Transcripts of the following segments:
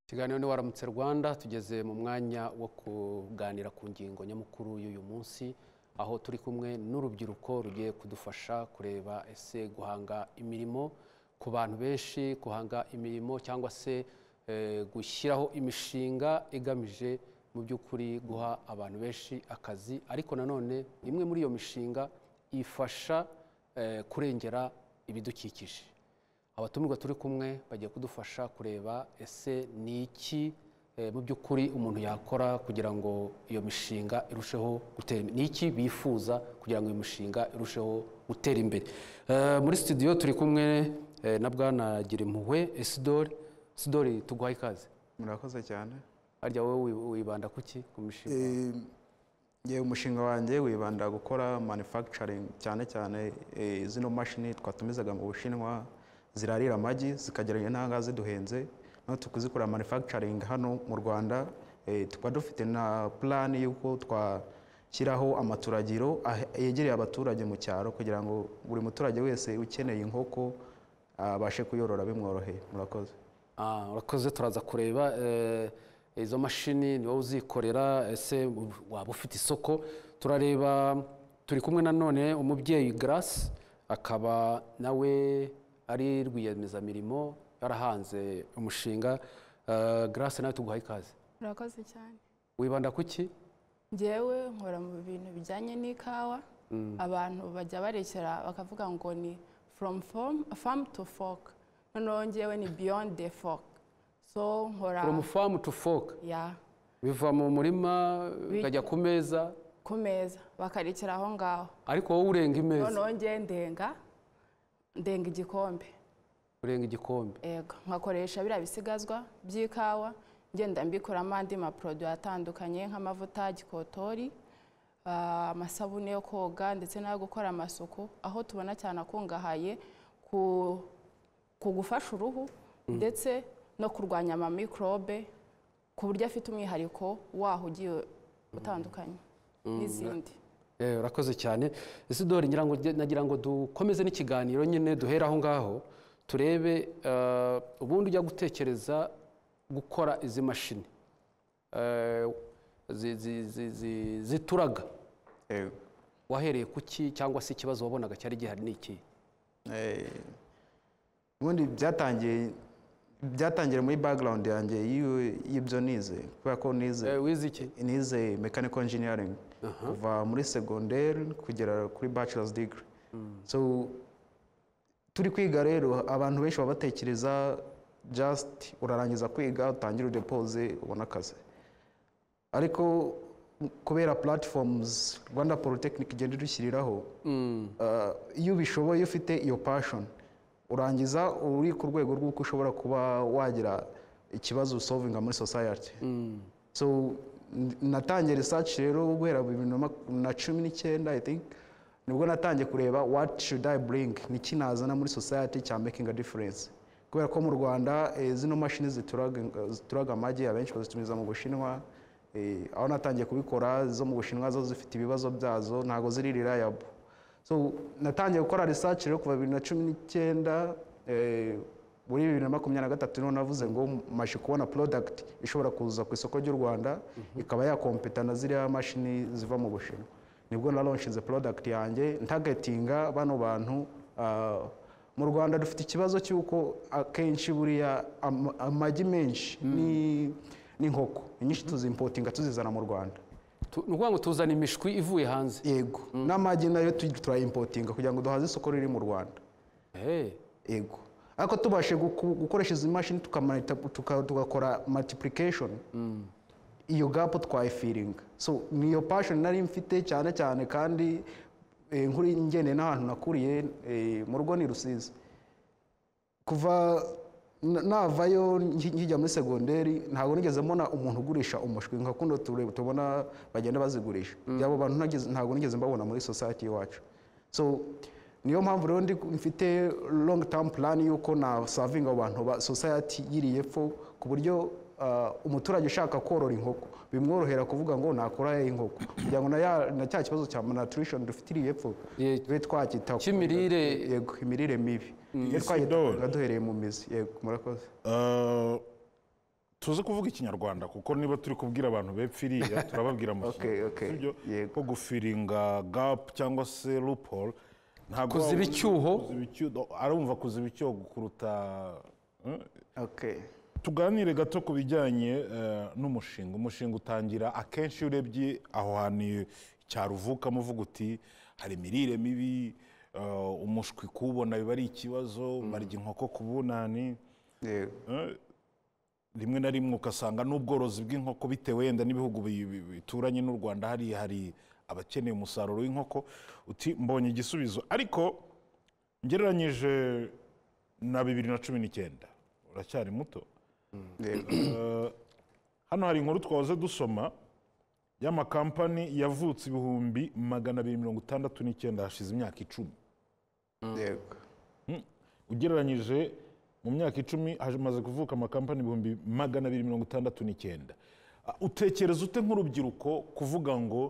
ikiganiro ni waramutse rwanda tugeze mu mwanya wo kuganira ku ngingo nyamukuru y'uyu munsi aho turi kumwe n'urubyiruko rugiye kudufasha kureba ese guhanga imirimo ku bantu benshi guhanga imirimo cyangwa se eh, gushyiraho imishinga igamije mu by'ukuri guha abantu benshi akazi ariko nanone imwe muri iyo mishinga ifasha eh, kurengera ibidukikije abatumirwa turi kumwe bagiye kudufasha kureba ese ni iki eh, mu by'ukuri umuntu yakora kugira ngo iyo mishinga irusheho gutera imbere ni iki bifuza kugira ngo iyo mishinga irusheho gutera imbere Eh, muri studio turi kumwe eh, na bwana girimpuhwe isidori isidori tuguhaye ikaze murakoze cyane harya wowe wi- wibanda kuki ku mishinga ngewe umushinga wanjye wibanda gukora manufacturing cyane cyane eh, zino mashini twatumizaga mu bushinwa zirarira amagi zikagera intanga ziduhenze noneho tukuzikora manufacturing hano mu rwanda eh, tukaba dufite na plan y'uko twashyiraho amaturagiro ah- yegereye abaturage mu cyaro kugira ngo buri muturage wese ukeneye inkoko abashe kuyorora bimworoheye murakoze Ah, urakoze turaza kureba eh, izo mashini ni wowe uzikorera ese waba ufite isoko turareba turi kumwe nanone umubyeyi Grace akaba nawe ari rwiyemezamirimo yarahanze umushinga Eh, Grace nawe tuguhaye ikaze Murakoze cyane wibanda kuki njyewe nkora mu bintu bijyanye n'ikawa abantu bajya barekera bakavuga ngo ni from farm, farm to fork noneho njyewe ni beyond the fork so nkora from farm to fork ya biva mu murima bikajya ku meza ku meza bakarekera aho ngaho ariko wowe urenga imeza noneho njyewe ndenga ndenga igikombe urenga igikombe Ego, nkakoresha biriya bisigazwa by'ikawa ngenda mbikoramo andi maporoduwi atandukanye nk'amavuta gikotori ah, amasabune yo koga ndetse n'ayo gukora amasuku aho tubona cyane akungahaye ku, ku gufasha uruhu ndetse no kurwanya amamikorobe ku buryo afite umwihariko waho ugiye utandukanye n'izindi Eh, urakoze cyane isidori ngira ngo nagira ngo dukomeze n'ikiganiro nyine duhere aho ngaho turebe eh, ubundi ujya gutekereza gukora izi mashini eh, zi- zi- zi- zi- zituraga Yego. wahereye kuki cyangwa se ikibazo wabonaga cyari gihari ni iki Eh, ubundi byatangiye byatangiye muri background yanjye y'iyo- y'ibyo nize kubera ko nize Eh, wize iki nize mechanical engineering kuva muri secondaire kugera kuri bachelor's degree so turi kwiga rero abantu benshi baba batekereza just urarangiza kwiga utangira udepose ubona akazi ariko kubera platforms rwanda polytechnic igenda idushyiriraho uh, iyo ubishoboye iyo ufite iyo passion urangiza uri ku rwego rw'uko ushobora kuba wagira ikibazo solvinga muri society so n- natangiye research rero guhera mu bibiri na mak- na cumi n'icyenda i think nibwo natangiye kureba what should i bring niki nazana muri society cya making a difference kubera ko mu rwanda eh, zino mashini zituraga zituraga amagi abenshi bazitumiza mu bushinwa eh, aho natangiye kubikora zo mu bushinwa zo zifite ibibazo byazo ntabwo ziri reliable so natangiye gukora research rero kuva bibiri na cumi n'icyenda eh, muri bibiri na makumyabiri na gatatu niho navuze ngo mashe kubona product ishobora kuza ku isoko ry'u rwanda ikaba yakompeta na ziriya mashini ziva mu bushinwa nibwo na launchize product yanjye ntagatinga bano bantu ah, mu rwanda dufite ikibazo cy'uko akenshi buriya ama- amagi menshi ni- n'inkoko inyinshi tuzimpotinga tuzizana mu rwanda Tu- ni ukuvuga ngo tuzana imishwi ivuye hanze yego n'amagi nayo tu- turayimpotinga kugira ngo duhaze isoko riri mu rwanda Eh, yego ariko tubashe guku- gukoresha izi mashini tukamanita- tuka- tugakora multiplication iyo gapu twayifiringa so niyo passion nari mfite cyane cyane kandi eh, nkuri ngende n'ahantu nakuriye eh, mu rugo ni rusizi kuva na- navayo nki- nkijya muri segonderi ntabwo nigeze mbona umuntu ugurisha umushwi nka kuno ture- tubona bagenda bazigurisha byabo bantu nageze- ntabwo nigeze mbabona muri society iwacu so niyo mpamvu rero ndi- mfite long term plan y'uko na savinga abantu ba society yiri y'epfo ku buryo ah, umuturage ushaka korora inkoko bimworohera kuvuga ngo nakora inkoko kugira ngo na ya- na cya kibazo cya malnutrition dufite iriya epfo Ye- tube twakita Cy'imirire- yego imirire mibi Iyo Isidore. twagenda duhereye mu mizi yego murakoze Uh, tuze kuvuga ikinyarwanda kuko niba turi kubwira abantu bepfa iriya turababwira mu Okay, okay. sibyo Yego. ko gufiringa gapu cyangwa se lupol ntabwo Kuziba waba- icyuho. kuziba icyuho arumva kuziba icyuho kuruta eh? okay tuganire gato ku bijyanye eh, n'umushinga umushinga utangira akenshi iyo urebye aho hantu icyaro uvukamo uvuga uti hari imirire mibi eh, umushwi kuwubona biba ari ikibazo barya inkoko ku bunani yego Eh, rimwe na rimwe ugasanga n'ubworozi bw'inkoko bitewe wenda n'ibihugu bi- bi- bituranye n'u rwanda hari hari abakeneye umusaruro w'inkoko uti mbonye igisubizo ariko ngereranyije na bibiri na cumi n'icyenda uracyari muto yego Eh, hano hari inkuru twahoze dusoma y'amakampani yavutse ibihumbi magana abiri mirongo itandatu n'icyenda hashize imyaka icumi yego ugereranyije mu myaka icumi hamaze kuvuka amakampani ibihumbi magana abiri mirongo itandatu n'icyenda Ah, utekereza ute nk'urubyiruko kuvuga ngo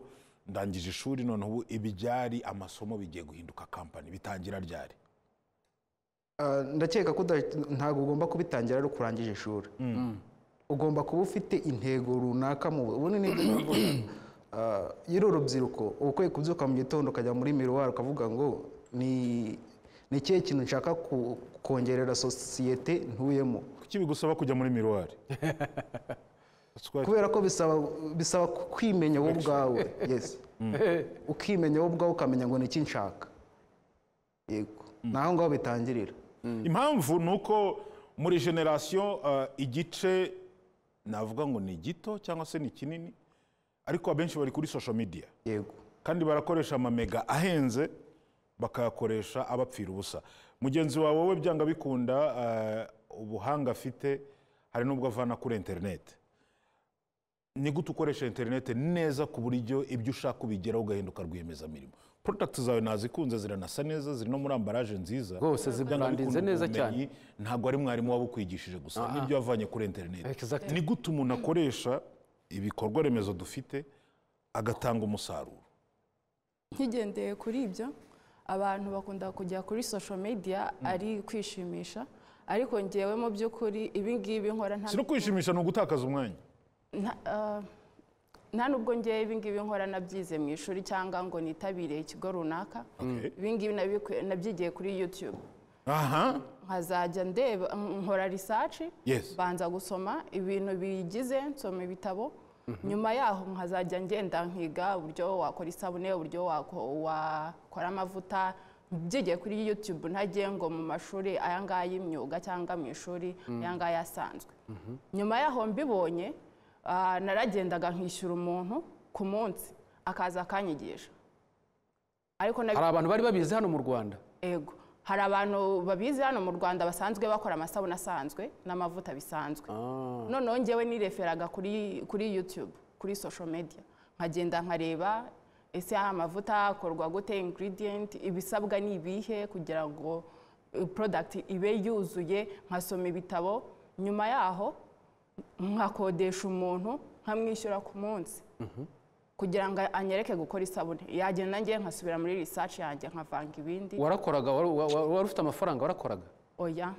ndangije ishuri noneho ubu ibi byari amasomo bigiye guhinduka kampani bitangira ryari Ah, ndakeka ko uda- ntabwo ugomba kubitangira ari ukurangije ishuri ugomba kuba ufite intego runaka mu ubu ni nibyo navuga Ah, iyo uri urubyiruko uba ukwiye kubyuka mu gitondo ukajya muri miruwari ukavuga ngo ni ni ikihe kintu nshaka ku- kongerera sosiyete ntuyemo kuki bigusaba kujya muri miruwari kubera ko bisaba bisaba kwimenya wowe ubwawe yes ukimenya wowe ubwawe ukamenya ngo ni iki nshaka yego ni aho ngaho bitangirira impamvu ni uko muri generasiyo eh, igice navuga ngo ni gito cyangwa se ni kinini ariko abenshi bari kuri social media yego kandi barakoresha amamega ahenze bakayakoresha abapfira ubusa mugenzi wawe wowe byanga bikunda eh, ubuhanga afite hari n'ubwo avana kuri interineti ni gute ukoresha interineti neza ku buryo ibyo ushaka ubigeraho ugahinduka rwiyemezamirimo porodagiti zawe nazikunze ziranasa neza ziri no muri ambaraje nziza Rwose Byanga zibrandinze bikunda neza ubumenyi ntabwo ari mwarimu wabukwigishije gusa n'ibyo wavanye kuri interineti Exactly. ni gute umuntu akoresha ibikorwa remezo dufite agatanga umusaruro nkigendeye kuri ibyo abantu bakunda kujya kuri social media ari kwishimisha ariko ngewe mu by'ukuri ibi ngibi nkora nta si no kwishimisha ni ugutakaza umwanya nta- ah, nta nubwo ngewe ibi ngibi nkora nabyize mu ishuri cyangwa ngo nitabire ikigo runaka Okay. ibi ngibi nabiku- nabyigiye kuri youtube aha nkazajya ndeba nkora risaci Yes. banza gusoma ibintu biyigize nsoma ibitabo nyuma yaho nkazajya ngenda nkiga uburyo wakora isabune uburyo wako- wakora amavuta byigiye kuri yutube ntagiye ngo mu mashuri aya ngaya y'imyuga cyangwa mu ishuri aya ngaya asanzwe nyuma yaho mbibonye ah, naragendaga nkishyura umuntu ku munsi akaza akanyigisha ariko nabi- hari abantu bari babizi hano mu rwanda Ego. Hari abantu babizi hano mu Rwanda basanzwe bakora amasabune asanzwe n'amavuta bisanzwe. Noneho njyewe nireferaga kuri, kuri YouTube, kuri social media. Nkagenda nkareba ese aya mavuta akorwa gute ingredient, ibisabwa ni ibihe kugira ngo eh, product ibe yuzuye, nkasoma ibitabo. Nyuma yaho nkakodesha umuntu nkamwishyura ku munsi kugira ngo anyereke gukora isabune yagenda ngiye nkasubira muri research yanjye nkavanga ibindi warakoraga wari wa- wa- wari ufite amafaranga warakoraga oya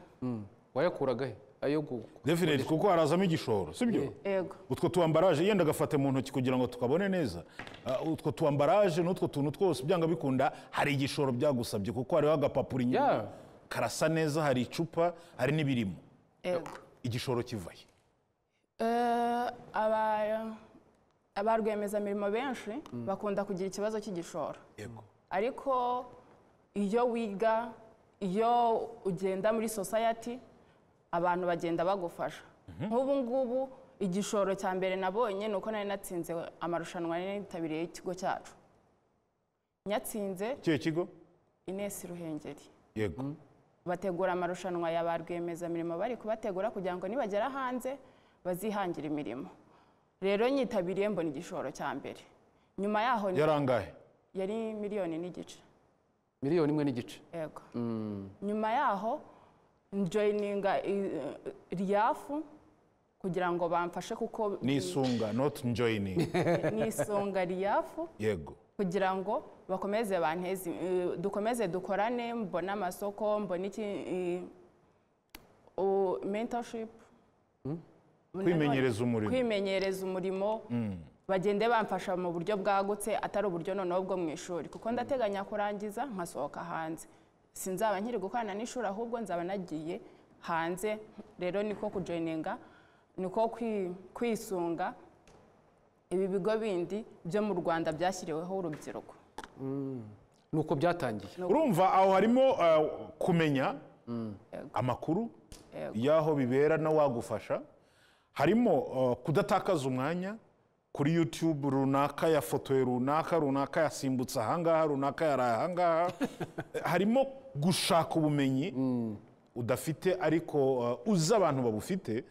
wayakuraga he ayo gu- definite kuko harazamo igishoro sibyo ego utwo tuwambaraje yenda agafate mu ntoki kugira ngo tukabone neza Ah, utwo tuwambaraje n'utwo tuntu twose byanga bikunda hari igishoro byagusabye kuko hariho agapapuro inyuma Yeah. karasa neza hari icupa hari n'ibirimo ego igishoro kivaye Eh, aba- aba rwiyemezamirimo benshi bakunda kugira ikibazo cy'igishoro yego ariko iyo wiga iyo ugenda muri society abantu bagenda bagufasha nk'ubu ngubu igishoro cya mbere nabonye ni uko nari natsinze amarushanwa nari nitabiriye y'ikigo cyacu nyatsinze ikihe kigo Ines Ruhengeri yego bategura amarushanwa ya ba rwiyemezamirimo bari kubategura kugira ngo nibagera hanze bazihangire imirimo rero nyitabiriye mbona igishoro cya mbere nyuma yaho ni- yarangahe yari miliyoni n'igice miliyoni imwe n'igice yego nyuma yaho njoyininga riyafu kugira ngo bamfashe kuko ni isunga not joining nisonga riyafu yego kugira ngo bakomeze banteze eh, dukomeze dukorane mbone amasoko mbone iki eh, u- mentorship kwimenyereza umurimo kwimenyereza umurimo bagende bamfasha mu buryo bwagutse atari uburyo noneho bwo mu ishuri kuko ndateganya kurangiza nkasohoka hanze sinzaba nkiri gukorana n'ishuri ahubwo nzaba nagiye hanze rero niko kujoyininga niko kwi- kwisunga ibi bigo bindi byo mu rwanda byashyiriweho urubyiruko ni uko byatangiye urumva aho harimo eh, kumenya amakuru y'aho bibera na wagufasha harimo eh, kudatakaza umwanya kuri youtube runaka yafotoye runaka runaka yasimbutse ahangaha runaka yaraye ahangaha harimo gushaka ubumenyi udafite ariko eh, uzi abantu babufite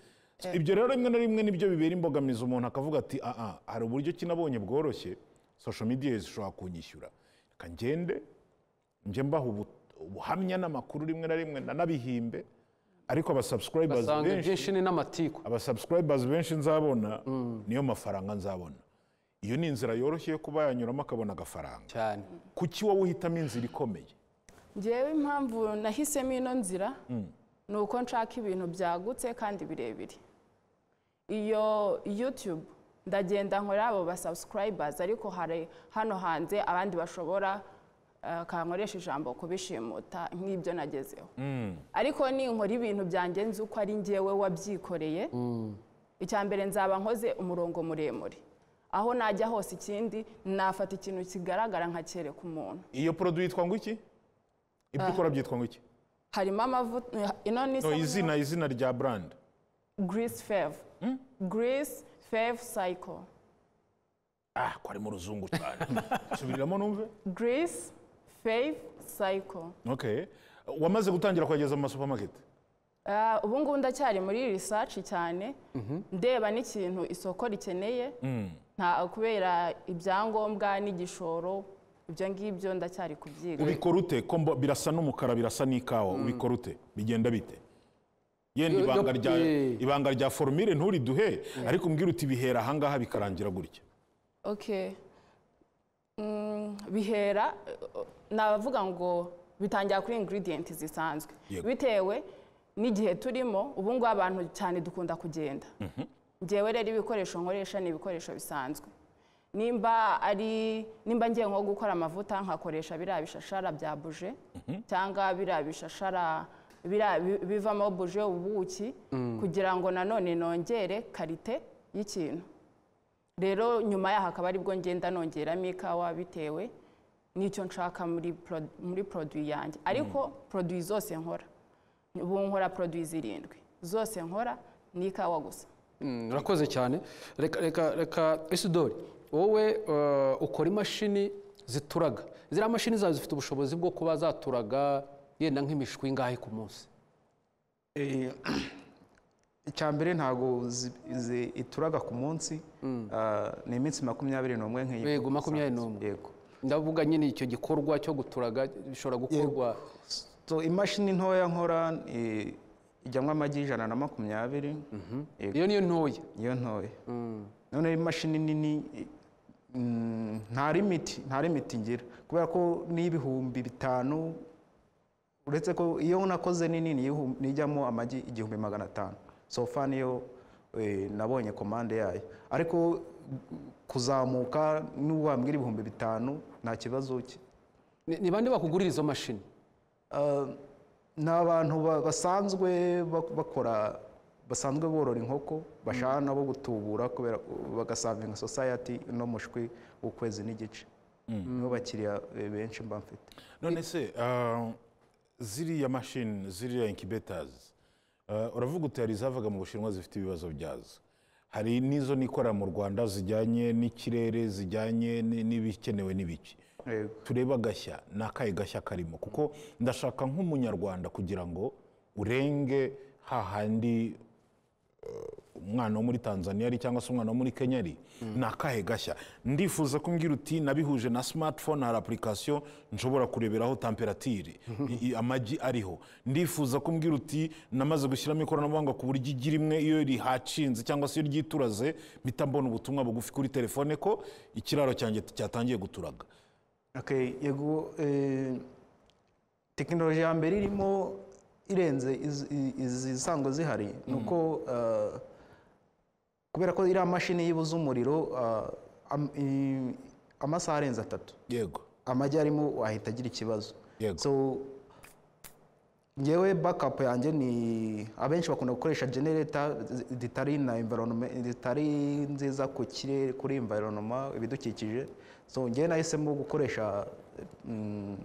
ibyo rero rimwe na rimwe nibyo bibera imbogamizi umuntu akavuga ati aha hari uburyo ki nabonye bworoshye social media zishobora kunyishyura reka ngende njye mbaha ubu- ubuhamya n'amakuru rimwe na rimwe nanabihimbe ariko abasubscribers basanga benshi ibyinshi ni n'amatiku abasubscribers benshi nzabona niyo mafaranga nzabona iyo ni inzira yoroshye yo kuba yanyuramo akabona agafaranga cyane kuki wowe uhitamo inzira ikomeye ngewe impamvu nahisemo ino nzira ni uko nshaka ibintu byagutse kandi birebire iyo yutube ndagenda nkora abo basabsikarayibazi ariko hari hano hanze abandi bashobora eh, kankoresha ijambo kubishimuta nk'ibyo nagezeho ariko ninkora ibintu byanjye nzi uko ari ngewe wabyikoreye icya mbere nzaba nkoze umurongo muremure aho najya hose ikindi nafata ikintu kigaragara nkacyereka umuntu iyo produit yitwa ngo iki ibyo ukora byitwa ngo iki harimo amavuta ino ni no isabune- izina izina rya brand grease fave grease fave cycle ah ko ari mu ruzungu cyane subiriramo numve grease fave cycle okay wamaze gutangira kwageza mu masupermarket Ah, ubu ngubu ndacyari muri research cyane ndeba n'ikintu isoko rikeneye nta kubera ibyangombwa n'igishoro ibyo ngibyo ndacyari kubyiga ubikora ute ko mbo- birasa n'umukara birasa n'ikawa ubikora ute bigenda bite yenda Yo- yo- ibanga rya eh. ibanga rya formire nturiduhe ariko umbwira uti bihera ahangaha bikarangira gutya okay Mm, bihera eh, navuga ngo bitangira kuri ingredient zisanzwe Yego. bitewe n'igihe turimo ubu ngubu abantu cyane dukunda kugenda ngewe rero ibikoresho nkoresha ni ibikoresho bisanzwe nimba ari nimba ngiye nko gukora amavuta nkakoresha biriya bishashara bya buje cyangwa biriya bishashara biriya bi- bivamo buje ubuki kugira ngo nanone nongere karite y'ikintu rero nyuma yaho akaba aribwo ngenda nongeramo ikawa bitewe n'icyo nshaka muri pro- muri produit yanjye ariko produit zose nkora ubu nkora produit zirindwi zose nkora ni ikawa gusa Mm, urakoze cyane reka reka reka isidori wowe eh, ukora imashini zituraga ziriya mashini zawe zifite ubushobozi bwo kuba zaturaga yenda nk'imishwi ingahe ku munsi Eh, icyambere ntabwo zi- zi- ituraga ku munsi ah, ni iminsi makumyabiri n'umwe nk'iyi Yego, makumyabiri n'umwe. yego ndavuga nyine icyo gikorwa cyo guturaga bishobora gukorwa so imashini ntoya nkora eh, ijyamo amagi ijana na makumyabiri Yego, iyo niyo ntoya niyo ntoya noneho imashini nini eh, mm, nta limiti nta limiti ngira kubera ko n'ibihumbi bitanu uretse ko iyo nakoze nini niyihum- nijyamo amagi igihumbi magana atanu sofa niyo eh, nabonye komande yayo ariko kuzamuka n'uwambwira ibihumbi bitanu nta kibazo ki- Ni- ni bande bakugurira izo mashini Ah, ni abantu ba- basanzwe bak- bakora basanzwe borora inkoko bashaka nabo gutubura kubera bagasavinga society no mushwi w'ukwezi n'igice nibo bakiriya eh, benshi mba mfite none se ah, ziriya mashini ziriya incubators ah, uravuga uti hari izavaga mu bushinwa zifite ibibazo byazo hari n'izo nikorera mu rwanda zijyanye n'ikirere zijyanye ni- n'ibikenewe n'ibiki Yego. turebe agashya ni akahe gashya karimo kuko ndashaka nk'umunyarwanda kugira ngo urenge hahandi umwana wo muri tanzania ari cyangwa se umwana wo muri kenya ari ni akahe gashya ndifuza kumbwira uti nabihuje na smartphone hari application nshobora kureberaho temperatire i- i- amagi ariho ndifuza kumbwira uti namaze gushyiramo ikoranabuhanga ku buryo igi rimwe iyo rihacinze cyangwa se iyo ryituraze mpita mbona ubutumwa bugufi kuri telefone ko ikiraro cyanjye cyatangiye guturaga Okay, yego eh, tekinoloji ya mbere irimo irenze iz- i- izi zisanzwe zihari ni uko ah, kubera ko iriya mashini yibuze umuriro ah, am- i- amasaha arenze atatu yego amagi arimo wahita agira ikibazo Yego. so ngewe backup yanjye ni abenshi bakunda gukoresha generator zi- zitari na environment zitari nziza ku kirere kuri environment ibidukikije so ngewe nahisemo gukoresha mm,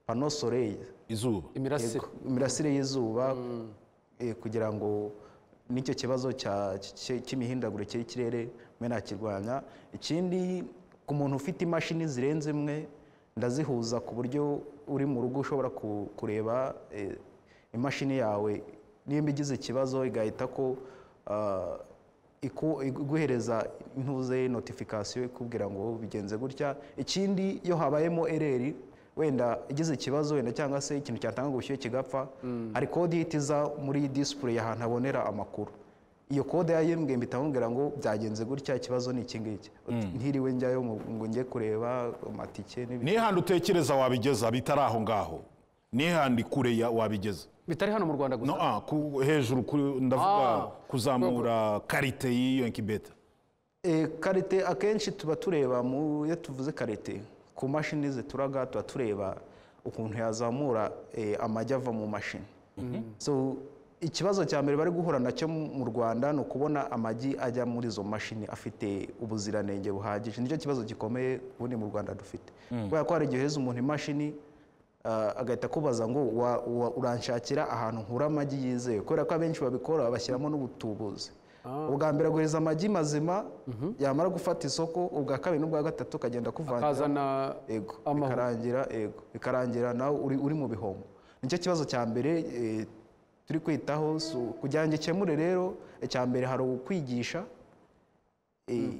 pano soleil izuba imirasire Yego, imirasire y'izuba eh, kugira ngo n'icyo kibazo cya- cy- cy'imihindagurikire y'ikirere mwe nakirwanya ikindi ku muntu ufite imashini zirenze imwe ndazihuza ku buryo uri mu rugo ushobora ku- kureba eh, imashini yawe nimba igize ikibazo igahita ko ah, iku- iguhereza intuze notification ikubwira ngo bigenze gutya ikindi iyo habayemo ereri wenda igize ikibazo wenda cyangwa se ikintu cyatanga ubushyuhe kigapfa hari kode ihita iza muri display ahantu habonera amakuru iyo kode yayimbwiye mpita mubwira ngo byagenze gutya ikibazo ni iki ngiki ntiriwe njyayo mu- ngo njye kureba amatike n'ibindi nihande utekereza wabigeza bitari aho ngaho nihande kure ya- wabigeza bitari hano mu rwanda gusa no ah, ku, hejuru ku, ndavuga Ah. kuzamura karite y'iyo inkibeta Eh, karite akenshi tuba tureba mu iyo tuvuze karite ku mashini zituraga tuba tureba ukuntu yazamura eh, amagi ava mu mashini so ikibazo cya mbere bari guhura nacyo mu rwanda ni ukubona amagi ajya muri izo mashini afite ubuziranenge buhagije nicyo kibazo gikomeye ubundi mu rwanda dufite kubera ko hari igihe uheza umuntu imashini Ah, agahita akubaza ngo wa- wa- uranshakira ahantu nkura amagi yizewe kubera ko abenshi babikora bashyiramo n'ubutubuzi ubwa mbere aguhereza amagi mazima yamara gufata isoko ubwa kabiri n'ubwa gatatu ukagenda kuvangira akazana ego amahoro. bikarangira ego bikarangira nawe uri, uri mu bihombo nicyo kibazo cya mbere eh, turi kwitaho so, kugira ngo ikemure rero icya mbere hari ukwigisha eh,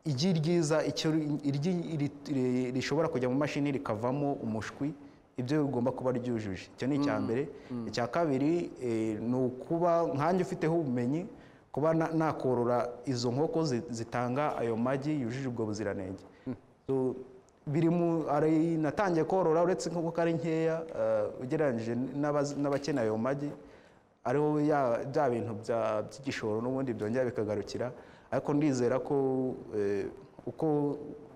igi ryiza icyo ri- iryi iri- ri- rishobora kujya mu mashini rikavamo umushwi ibyo bigomba kuba ryujuje icyo ni icya mbere icya kabiri eh, ni ukuba nkanjye ufiteho ubumenyi kuba na- nakorora izo nkoko zi- zitanga ayo magi yujuje ubwo buziranenge So, biri mu ari- natangiye korora uretse nk'uko ari nkeya eh, ugereranyije n'abazi- n'abakeneye ayo magi ariho ya- bya bintu bya- by'igishoro n'ubundi byongera bikagarukira ariko ndizera ko eh, uko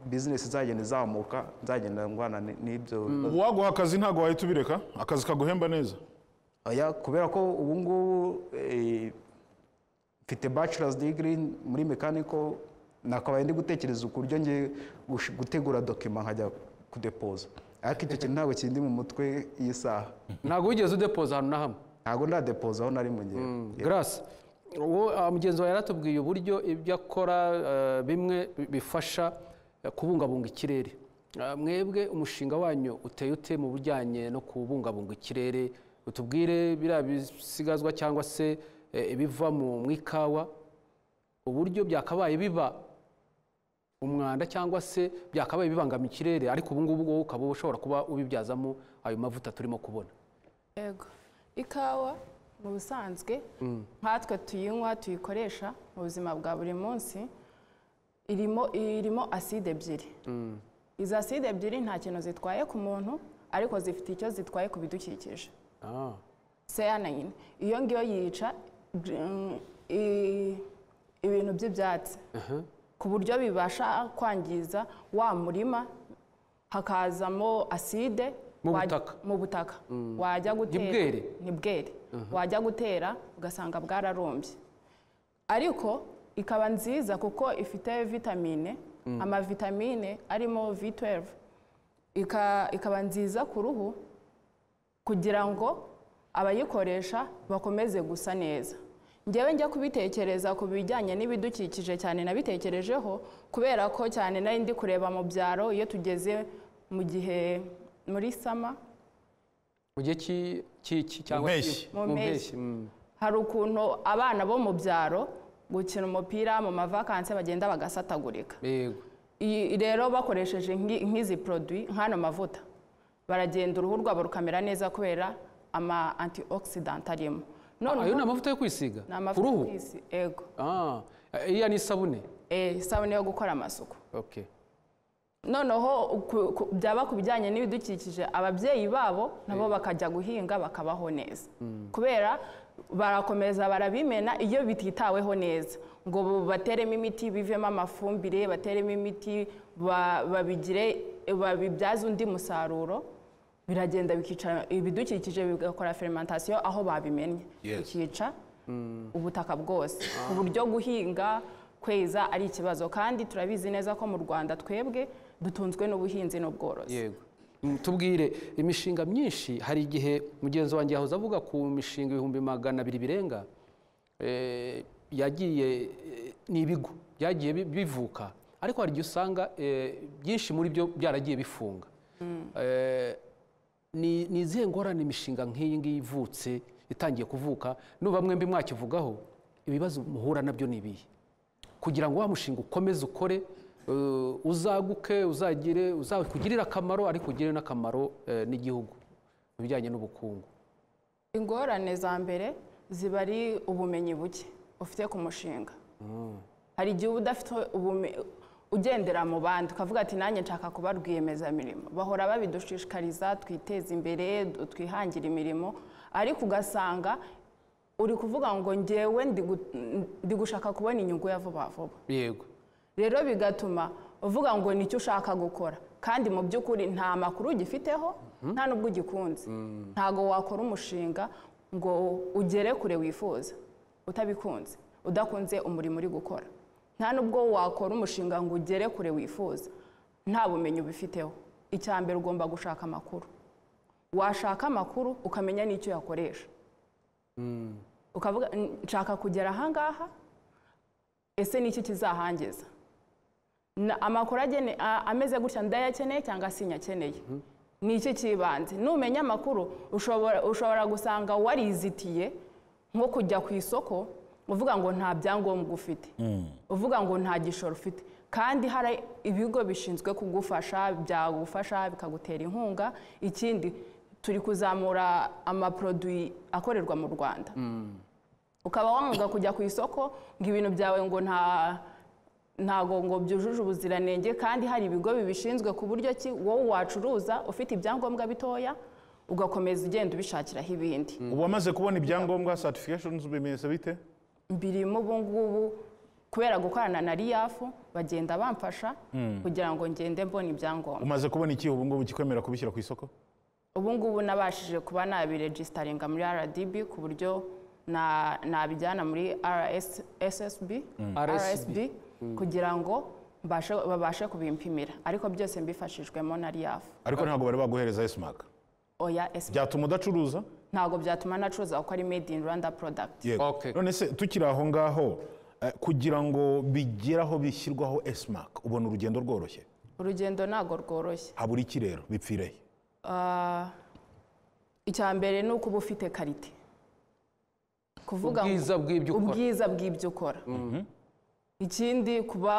bizinesi izagenda izamuka nzagenda ndwana n- n'ibyo ubu waguha akazi ntabwo wahita ubireka akazi kaguhemba neza Oya, kubera ko ubu ngubu eh, mfite bachelor's degree muri mechanical nakabaye ndi gutekereza uburyo ngiye gush- gutegura dokima nkajya kudepoza ariko icyo kintu ntabwo kindi mu mutwe iyi saha ntabwo wigeze udepoza ahantu na hamwe ntabwo ndadepoza aho nari mu gihe Grace uwo ah, mugenzi wawe yaratubwiye uburyo ibyo akora eh, bimwe bi- bifasha eh, kubungabunga ikirere Ah, mwebwe umushinga wanyu uteye ute mu bijyanye no kubungabunga ikirere utubwire biriya bisigazwa cyangwa se eh, ibiva mu mu ikawa uburyo byakabaye biba umwanda cyangwa se byakabaye bibangamiye ikirere ariko ubu ngubu wowe ukaba ushobora kuba ubibyazamo ayo mavuta turimo kubona Ego. Ikawa mu busanzwe nkatwe tuyinywa tuyikoresha mu buzima bwa buri munsi irimo irimo aside ebyiri izo aside ebyiri nta kintu zitwaye ku muntu ariko zifite icyo zitwaye ku bidukikije Ah. seyanayini iyo ngiyo yica mm, i- ibintu by'ibyatsi ku buryo bibasha kwangiza wa murima hakazamo aside Mu wajya- butaka. mu butaka wajya gutera bwere? ni bwere wajya gutera ugasanga bwararumbye ariko ikaba nziza kuko ifite vitamine amavitamine arimo V12 Ika- ikaba nziza ku ruhu kugira ngo abayikoresha bakomeze gusa neza ngewe njya kubitekereza ku bijyanye n'ibidukikije cyane nabitekerejeho kubera ko cyane nari ndi kureba mu byaro iyo tugeze mu gihe muri sama mu gihe cy'i- cy'iki cyangwa mpeshyi. cy'i- Mu mu mpeshyi. mpeshyi mm. hari ukuntu abana bo mu byaro gukina umupira mu mavakanse bagenda bagasatagurika yego iyi rero bakoresheje nk'i- nk'izi poroduwi nk'ano mavuta baragenda uruhu rwabo rukamera neza kubera ama antioxidant arimo none ayo ni ubu- amavuta yo kwisiga ni ku amavuta ruhu y'isi, yego Ah, iriya ni isabune Eh, isabune yo gukora amasuku okay noneho ku- ku- byaba ku bijyanye n'ibidukikije ababyeyi babo nabo bakajya guhinga bakabaho neza kubera barakomeza barabimena iyo bititaweho neza ngo bu- bateremo imiti bivemo amafumbire bateremo imiti ba- babigire babibyaze undi musaruro biragenda bikica ibidukikije bigakora fermentation aho babimennye Yes. bikica ubutaka bwose ku buryo guhinga kweza ari ikibazo kandi turabizi neza ko mu rwanda twebwe dutunzwe n'ubuhinzi n'ubworozi yego Mm, tubwire imishinga myinshi hari igihe mugenzi wanjye yahoze avuga ku mishinga ibihumbi magana abiri birenga eh, yagiye eh, ni ibigo byagiye bi- bivuka ariko hari igihe usanga eh, byinshi muri byo byaragiye bifunga Eh, ni ni izihe ngorane imishinga nk'iyi ngiyi ivutse itangiye kuvuka nuba mwembi mwakivugaho ibibazo muhura nabyo ni ibihe kugira ngo wa mushinga ukomeze ukore eh, uzaguke uzagire uzakugirire akamaro ariko ugirire n'akamaro eh, n'igihugu mu bijyanye n'ubukungu ingorane za mbere ziba ari ubumenyi buke ufite ku mushinga hari igihe uba udafite ubume- ugendera mu bandi ukavuga ati nanjye nshaka kuba rwiyemezamirimo bahora babidushishikariza twiteze imbere du- twihangire imirimo ariko ugasanga uri kuvuga ngo ngewe ndi gu- ndi gushaka kubona inyungu ya vuba vuba yego rero bigatuma uvuga ngo nicyo ushaka gukora kandi mu by'ukuri nta makuru ugifiteho nta n'ubwo ugikunze ntabwo wakora umushinga ngo ugere kure wifuza utabikunze udakunze umurimo uri gukora nta n'ubwo wakora umushinga ngo ugere kure wifuza nta bumenyi ubifiteho icya mbere ugomba gushaka amakuru washaka amakuru ukamenya n'icyo yakoresha ukavuga "N- nshaka kugera ahangaha ese ni iki kizahangiza Na- amakuru agene- a- ameze gutya ndayakeneye cyangwa sinyakeneye ni iki cy'ibanze numenya amakuru ushobora ushobora gusanga warizitiye nko kujya ku isoko uvuga ngo nta byangombwa ufite uvuga ngo nta gishoro ufite kandi hari ibigo bishinzwe kugufasha byagufasha bikagutera inkunga ikindi turi kuzamura amaproduwi akorerwa mu rwanda ukaba wanga kujya ku isoko ngo ibintu byawe ngo nta ntago ngo byujuje ubuziranenge kandi hari ibigo bibishinzwe ku buryo ki wowe wacuruza ufite ibyangombwa bitoya ugakomeza ugenda ubishakiraho ibindi ubu wamaze kubona ibyangombwa certifications bimenyetso bite mbirimo ubu ngubu kubera gukorana na riyafu bagenda bamfasha kugira ngo ngende mbona ibyangombwa umaze kubona iki ubu ngubu ukikwemera kubishyira ku isoko ubu ngubu nabashije kuba nabiregisteringa muri rdb ku buryo na- nabijyana muri rssb RSSB. kugira ngo mbashe- babashe kubimpimira ariko byose mbifashijwemo na riyafu ariko ntabwo bari baguhereza esimark oya SP byatuma udacuruza ntabwo byatuma nacuruza kuko ari made in rwanda product yego Okay. none se tukiri aho ngaho eh, kugira ngo bigere aho bishyirwaho esimark ubona urugendo rworoshye urugendo ntabwo rworoshye habura iki rero bipfire he Ah, icya mbere ni uko uba ufite karite kuvuga ngo- ubwiza bw'ibyo ukora ubwiza bw'ibyo ukora ikindi kuba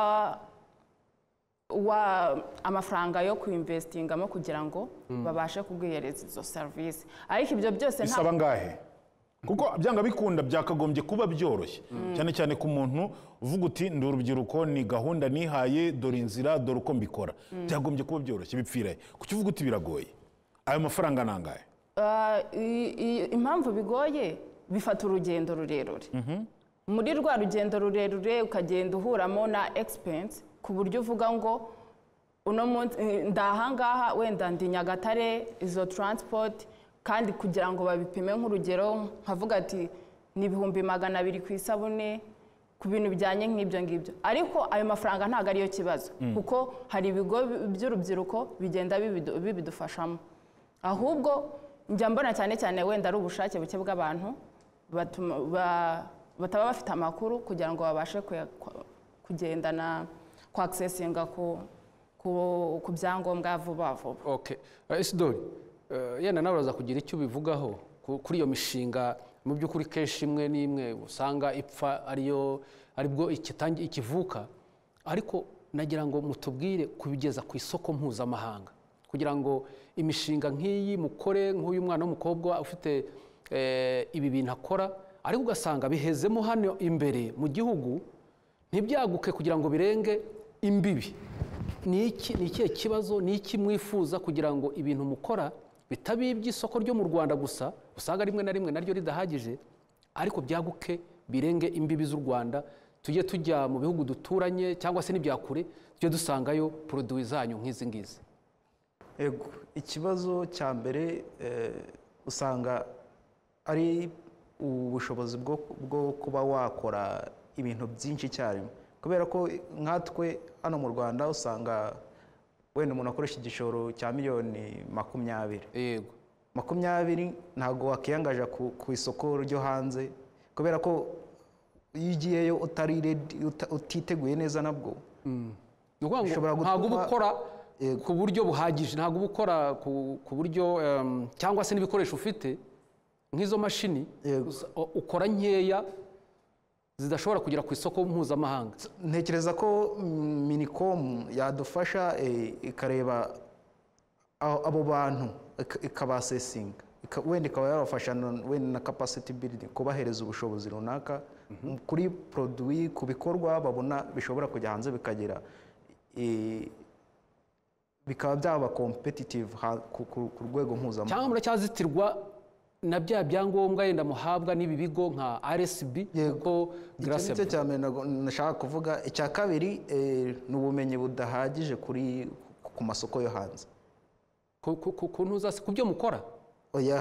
wa amafaranga yo kuinvestingamo kugira ngo babashe kuguhereza izo serivisi ariko ibyo byose nta bisaba ngahe kuko byanga bikunda byakagombye kuba byoroshye cyane cyane ku muntu uvuga uti ndi urubyiruko ni gahunda nihaye dore inzira dore uko mbikora byagombye kuba byoroshye bipfire he kuki uvuga uti biragoye ayo mafaranga ni angahe Ah, i- i- impamvu bigoye bifata urugendo rurerure muri rwa rugendo rurerure ukagenda uhuramo na egisipensi ku buryo uvuga ngo uno munsi eh, ndahangaha wenda ndi nyagatare izo taransipoti kandi kugira ngo babipime nk'urugero nkavuga ati ni ibihumbi magana abiri ku isabune ku bintu bijyanye nk'ibyo ngibyo ariko ayo mafaranga ntabwo ariyo kibazo kuko hari ibigo by'urubyiruko bigenda bibidu- bibidufashamo ahubwo njya mbona cyane cyane wenda ari ubushake buke bw'abantu batuma- ba- bataba bafite amakuru kugira ngo babashe kuya- ku- kugendana kwakisesinga ku ku- ku byangombwa vuba vuba Okay. Eh, Isidori, eh, yenda nawe uraza kugira icyo ubivugaho ku- kuri iyo mishinga mu by'ukuri kenshi imwe n'imwe usanga ipfa ariyo aribwo ikitangi- ikivuka ariko nagira ngo mutubwire kubigeza ku isoko mpuzamahanga kugira ngo imishinga nk'iyi mukore nk'uyu mwana w'umukobwa ufite eh, ibi bintu akora ariko ugasanga bihezemo hano imbere mu gihugu ntibyaguke kugira ngo birenge imbibi ni iki ni ikihe kibazo ni iki mwifuza kugira ngo ibintu mukora bitaba iby'isoko ryo mu rwanda gusa usanga rimwe na rimwe naryo ridahagije ariko byaguke birenge imbibi z'u rwanda tujye tujya mu bihugu duturanye cyangwa se n'ibya kure tujye dusangayo poroduwi zanyu nk'izi ngizi ego ikibazo cya mbere eh, usanga ari ubushobozi bwo bwo kuba wakora ibintu byinshi icyarimwe kubera ko nkatwe hano mu rwanda usanga wenda umuntu akoresha igishoro cya miliyoni makumyabiri yego makumyabiri ntabwo wakiyangaja ku, ku isoko ryo hanze kubera ko iyo ugiyeyo utari ready, uta- utiteguye neza nabwo ni ukuvuga Bishobora ngo gutuma- ntabwo uba ukora ku buryo buhagije ntabwo uba ukora ku- ku buryo em, cyangwa se n'ibikoresho ufite nk'izo mashini Yego. usa- o- ukora nkeya zidashobora kugera ku isoko mpuzamahanga ntekereza ko mm, minicom yadufasha eh, ikareba a- abo bantu ik- ikabasesinga Ika- wenda ikaba yabafasha na- wenda na capacity building kubahereza ubushobozi runaka m- kuri produwi ku bikorwa babona bishobora kujya hanze bikagira eh, bikaba byaba competitive ha- ku- ku ku rwego cyangwa mpuzamahanga muracyazitirwa na bya byangombwa yenda muhabwa n'ibi bigo nka RSB Yego. kuko icyo ni cyo Grace cya mbere nago- nashaka kuvuga icya kabiri eh, ni ubumenyi budahagije kuri ku- ku masoko yo hanze ku- ku- ku- ku ntuza- ku byo mukora oya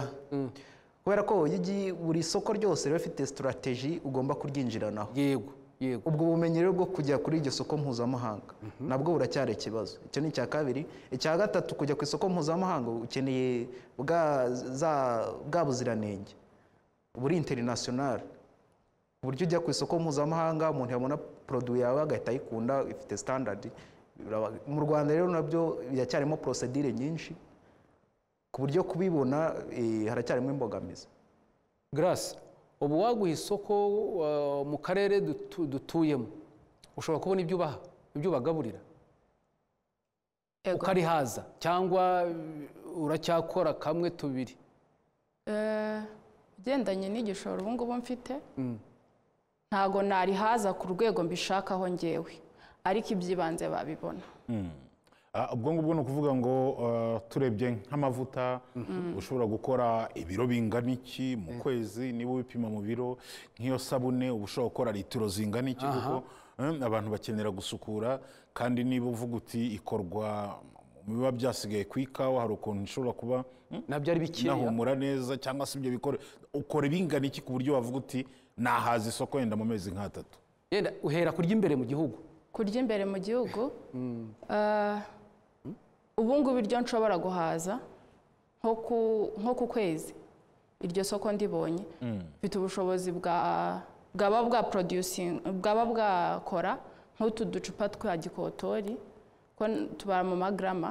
kubera ko iyo ugiye buri soko ryose riba rifite sitarateji ugomba kuryinjiranaho yego yego ubwo bumenyi rero bwo kujya kuri iryo soko mpuzamahanga nabwo buracyari ikibazo icyo ni icya kabiri icya gatatu kujya ku isoko mpuzamahanga ukeneye bwa za- bwa buziranenge buri interinasiyonari ku buryo ujya ku isoko mpuzamahanga umuntu yabona poroduwi yawe agahita ayikunda ifite sitandadi biraba- mu rwanda rero nabyo biracyarimo porosedire nyinshi ku buryo kubibona eh, haracyarimo imbogamizi Grace ubu waguha isoko uh, mu karere dutu- dutuyemo ushobora kubona ibyo ubaha ibyo ubagaburira Ego. ukarihaza cyangwa uh, uracyakora kamwe tubiri Eh, ugendanye n'igishoro ubu ngubu mfite ntabwo narihaza ku rwego mbishakaho ngewe ariko iby'ibanze babibona Ah, ubwo ngubwo ni ukuvuga ngo ah, turebye nk'amavuta ushobora gukora ibiro bingana iki mu kwezi niba ubipima mu biro nk'iyo sabune uba ushobora gukora litiro zingana iki kuko eh, abantu bakenera gusukura kandi niba uvuga uti ikorwa mu biba byasigaye ku ikawa hari ukuntu ishobora kuba mm, nabyo ari bikeya inahumura neza cyangwa se ibyo bikore ukora ibingana iki ku buryo wavuga uti nahaza isoko yenda mu mezi nk'atatu yenda uhera kurya imbere mu gihugu kurya imbere mu gihugu eh, ubu ngubu iryo nshobora guhaza nko ku- nko ku kwezi iryo soko ndibonye mfite ubushobozi bwa bwaba bwa producing bwaba bwakora nk'utu ducupa twa gikotori ko n- tubara mu magarama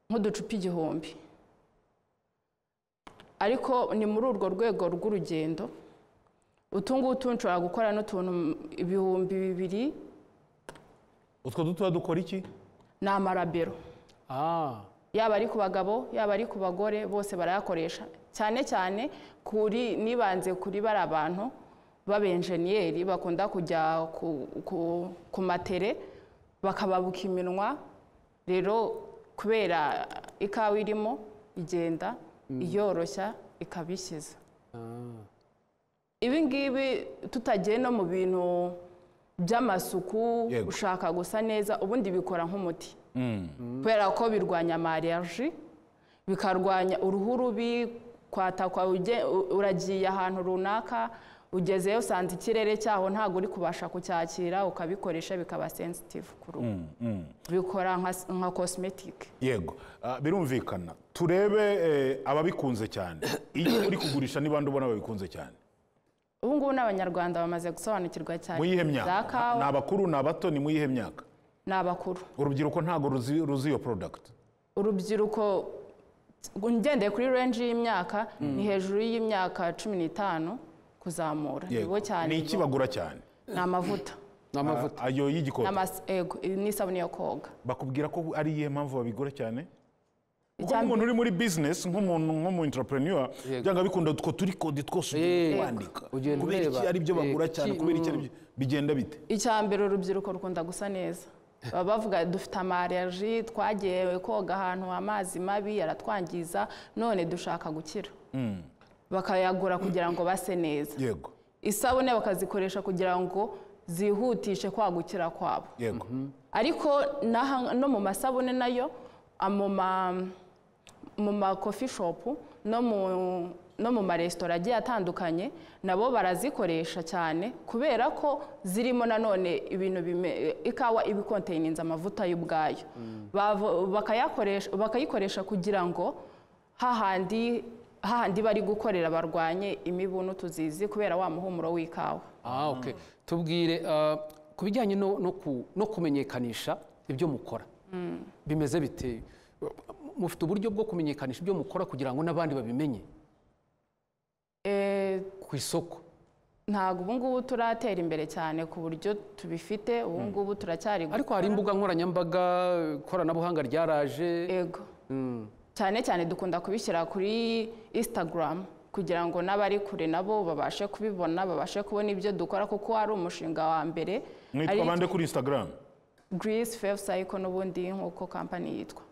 nk'uducupa igihumbi ariko ni muri urwo rwego rw'urugendo utu ngutu nshobora gukora n'utuntu m- ibihumbi bibiri utwo dutoya dukora iki ni amarabero ah yaba ari ku bagabo yaba ari ku bagore bose barayakoresha cyane cyane kuri nibanze kuri bari abantu b'abenjeniyeri bakunda kujya ku, ku, ku matere bakababuka iminwa rero kubera ikawa irimo igenda iyoroshya ikabishyiza ibi ngibi tutagiye no mu bintu by'amasuku Yego. ushaka gusa neza ubundi bikora nk'umuti kubera ko birwanya malariyaji bikarwanya uruhu rubi kwatakwa uge- u- uragiye ahantu runaka ugezeyo usanze ikirere cyaho ntabwo uri kubasha kucyakira ukabikoresha bikaba sensitive ku ruhu bikora nka s- nka cosmetic yego Ah, birumvikana turebe eh, ababikunze cyane iyo uri kugurisha ni bande ubona babikunze cyane ubu ngubu n'abanyarwanda bamaze gusobanukirwa cyane mu yihe za myaka ni kawa abakuru ni abato ni mu yihe myaka ni abakuru urubyiruko ntabwo ruzi ruzi iyo product urubyiruko ngendeye kuri renji y'imyaka ni hejuru y'imyaka cumi n'itanu kuzamura nibo cyane ni iki bagura cyane ni amavuta ni amavuta Ah, ayo ni y'igikoni amas- ego n'isabune yo koga bakubwira ko ari iyihe mpamvu babigura cyane kuko Icya nk'umuntu uri muri business nk'umuntu nk'umu entrepreneur byanga bikunda utwo turi kode twose Yego. ugiye kwandika Ugenda kubera ureba, iki ari byo eh, bagura ki- cyane kubera iki ari byo bigenda bite icya mbere urubyiruko rukunda gusa neza baba bavuga dufite amarerji twagiye koga ahantu amazi mabi yaratwangiza none dushaka gukira bakayagura kugira ngo base neza yego isabune bakazikoresha kugira ngo zihutishe kwagukira kwabo yego ariko n'aha- no mu masabune nayo a- mu ma- mu ma coffee shop no mu no mu maresitora agiye atandukanye nabo barazikoresha cyane kubera ko zirimo nanone ibintu bime- ikawa iba ikonteyiniza amavuta y'ubwayo Bavo- bakayakoresha bakayikoresha kugira ngo hahandi hahandi bari gukorera barwanye imibu n'utuzizi kubera wa muhumuro w'ikawa Ah, okay. tubwire ah, ku bijyanye no, no, ku, no kumenyekanisha ibyo mukora bimeze bite mufite uburyo bwo kumenyekanisha ibyo mukora kugira ngo n'abandi babimenye Eh, ku isoko ntabwo ubu ngubu turatera imbere cyane ku buryo tubifite ubu ngubu turacyari gu- ariko hari imbuga nkoranyambaga ikoranabuhanga ryaraje yego cyane cyane dukunda kubishyira kuri instagram kugira ngo n'abari kure nabo babashe kubibona babashe kubona ibyo dukora kuko ari umushinga wa mbere mwitwa bande kuri instagram greece fave cycle n'ubundi nk'uko kampani yitwa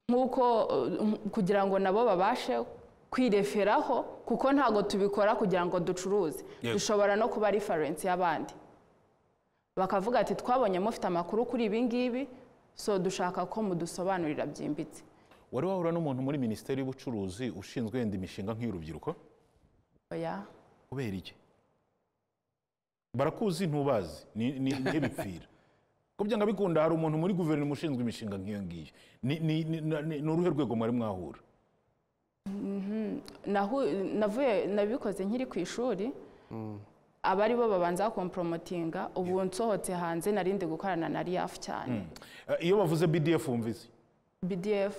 nk'uko uh, m- kugira ngo nabo babashe kwireferaho kuko ntabwo tubikora kugira ngo ducuruze Yego. dushobora no kuba reference y'abandi bakavuga ati twabonye mufite amakuru kuri ibi ngibi so dushaka ko mudusobanurira byimbitse wari wahura n'umuntu muri minisiteri y'ubucuruzi ushinzwe yenda imishinga nk'iy'urubyiruko oya kubera iki barakuzi ntubazi ni ni- ntibipfira ko byanga bikunda hari umuntu muri guverinoma ushinzwe imishinga nk'iyo ngiyo ni ni- ni- na- ni- ni uruhe rwego mwari mwahura nahu, navuye nabikoze nkiri ku ishuri abari bo babanza komporomotinga ubu nsohotse hanze narindi gukorana na riyafu cyane Eh, iyo bavuze bdf wumvise bdf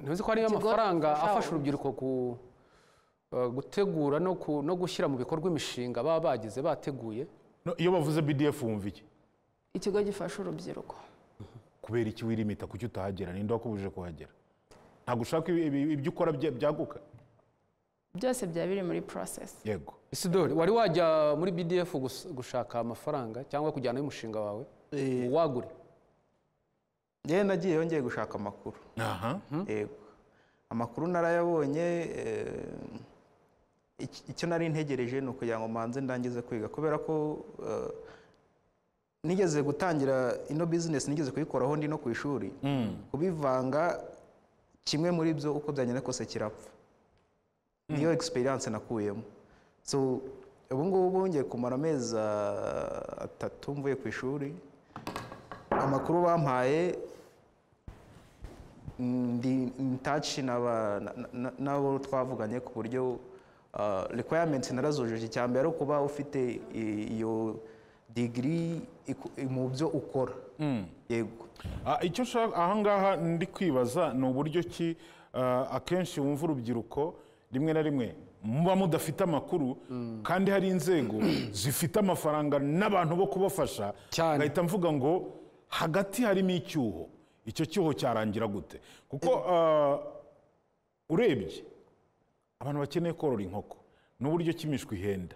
ntuzi ko hariyo Ikigo amafaranga gifasha afasha u- urubyiruko ku- ah, gutegura no ku- no gushyira mu bikorwa imishinga baba bagize bateguye No, iyo bavuze bdf wumva iki ikigo gifasha urubyiruko kubera iki wirimita kuki utahagera ninde wakubujije kuhagera ntabwo ushaka ibi- ibi- ibyo ukora bya- byaguka byose byaba biri muri process yego isidori wari wajya muri bdf gus- gushaka amafaranga cyangwa kujyanayo umushinga wawe Eh. wagure yewe nagiye yongeye gushaka amakuru aha yego amakuru narayabonye eh, iki- icyo nari ntegereje ni ukugira ngo mbanze ndangize kwiga kubera ko eh, nigeze gutangira ino bizinesi nigeze kuyikoraho ndi no ku ishuri kubivanga kimwe muri byo uko byagenda kose kirapfa niyo egisperiyanse nakuyemo so ubu ngubu ngiye kumara amezi ah, atatu mvuye ku ishuri amakuru bampaye ndi intaci n'abo twavuganye ku buryo ah, requirements narazujuje icya mbere ari ukuba ufite i- iyo digiri iku- mu byo ukora yego Ah, icyo nshaka ahangaha ndi kwibaza ni uburyo ki ah, akenshi wumva urubyiruko rimwe na rimwe muba mudafite amakuru kandi hari inzego zifite amafaranga n'abantu bo kubafasha Cyane. ngahita mvuga ngo hagati harimo icyuho icyo cyuho cyarangira gute kuko ah, urebye abantu bakeneye korora inkoko n'uburyo kimishwa ihenda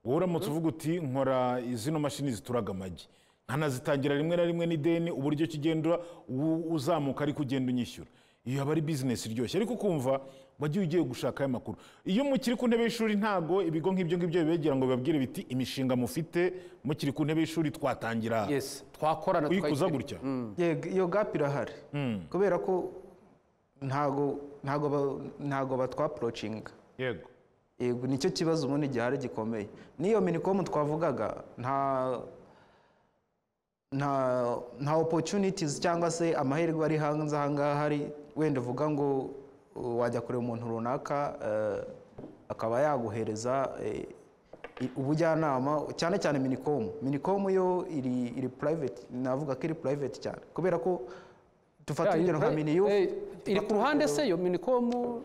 wowe uramutse uvuga uti nkora zino mashini zituraga amagi nkanazitangira rimwe na rimwe n'ideni uburyo kigenda u- uzamuka ariko ugenda unyishyura iyo aba ari bizinesi iryoshye ariko ukumva wagiye ugiye gushaka aya makuru iyo mukiri ku ntebe y'ishuri ntago ibigo nk'ibyo ngibyo bibegera ngo bibabwire biti imishinga mufite mukiri ku ntebe y'ishuri twatangira aha." yes twakorana kuyikuza tukayikira. gutya Yego, iyo gap irahari kubera ko ntago ntago ba- ntago batwaporocinga yego yego nicyo kibazo ubundi gihari gikomeye n'iyo minikomu twavugaga nta nta nta opportunities cyangwa se amahirwe ari hanze aha ngaha hari wenda uvuga ngo uh, wajya kureba umuntu runaka eh, akaba yaguhereza eh, i- ubujyanama cyane cyane minikomu minikomu yo iri iri private navuga ko iri private cyane kubera ko dufata Yeah, urugero nka iri- miniyu eh, iri ku ruhande se yo minikomu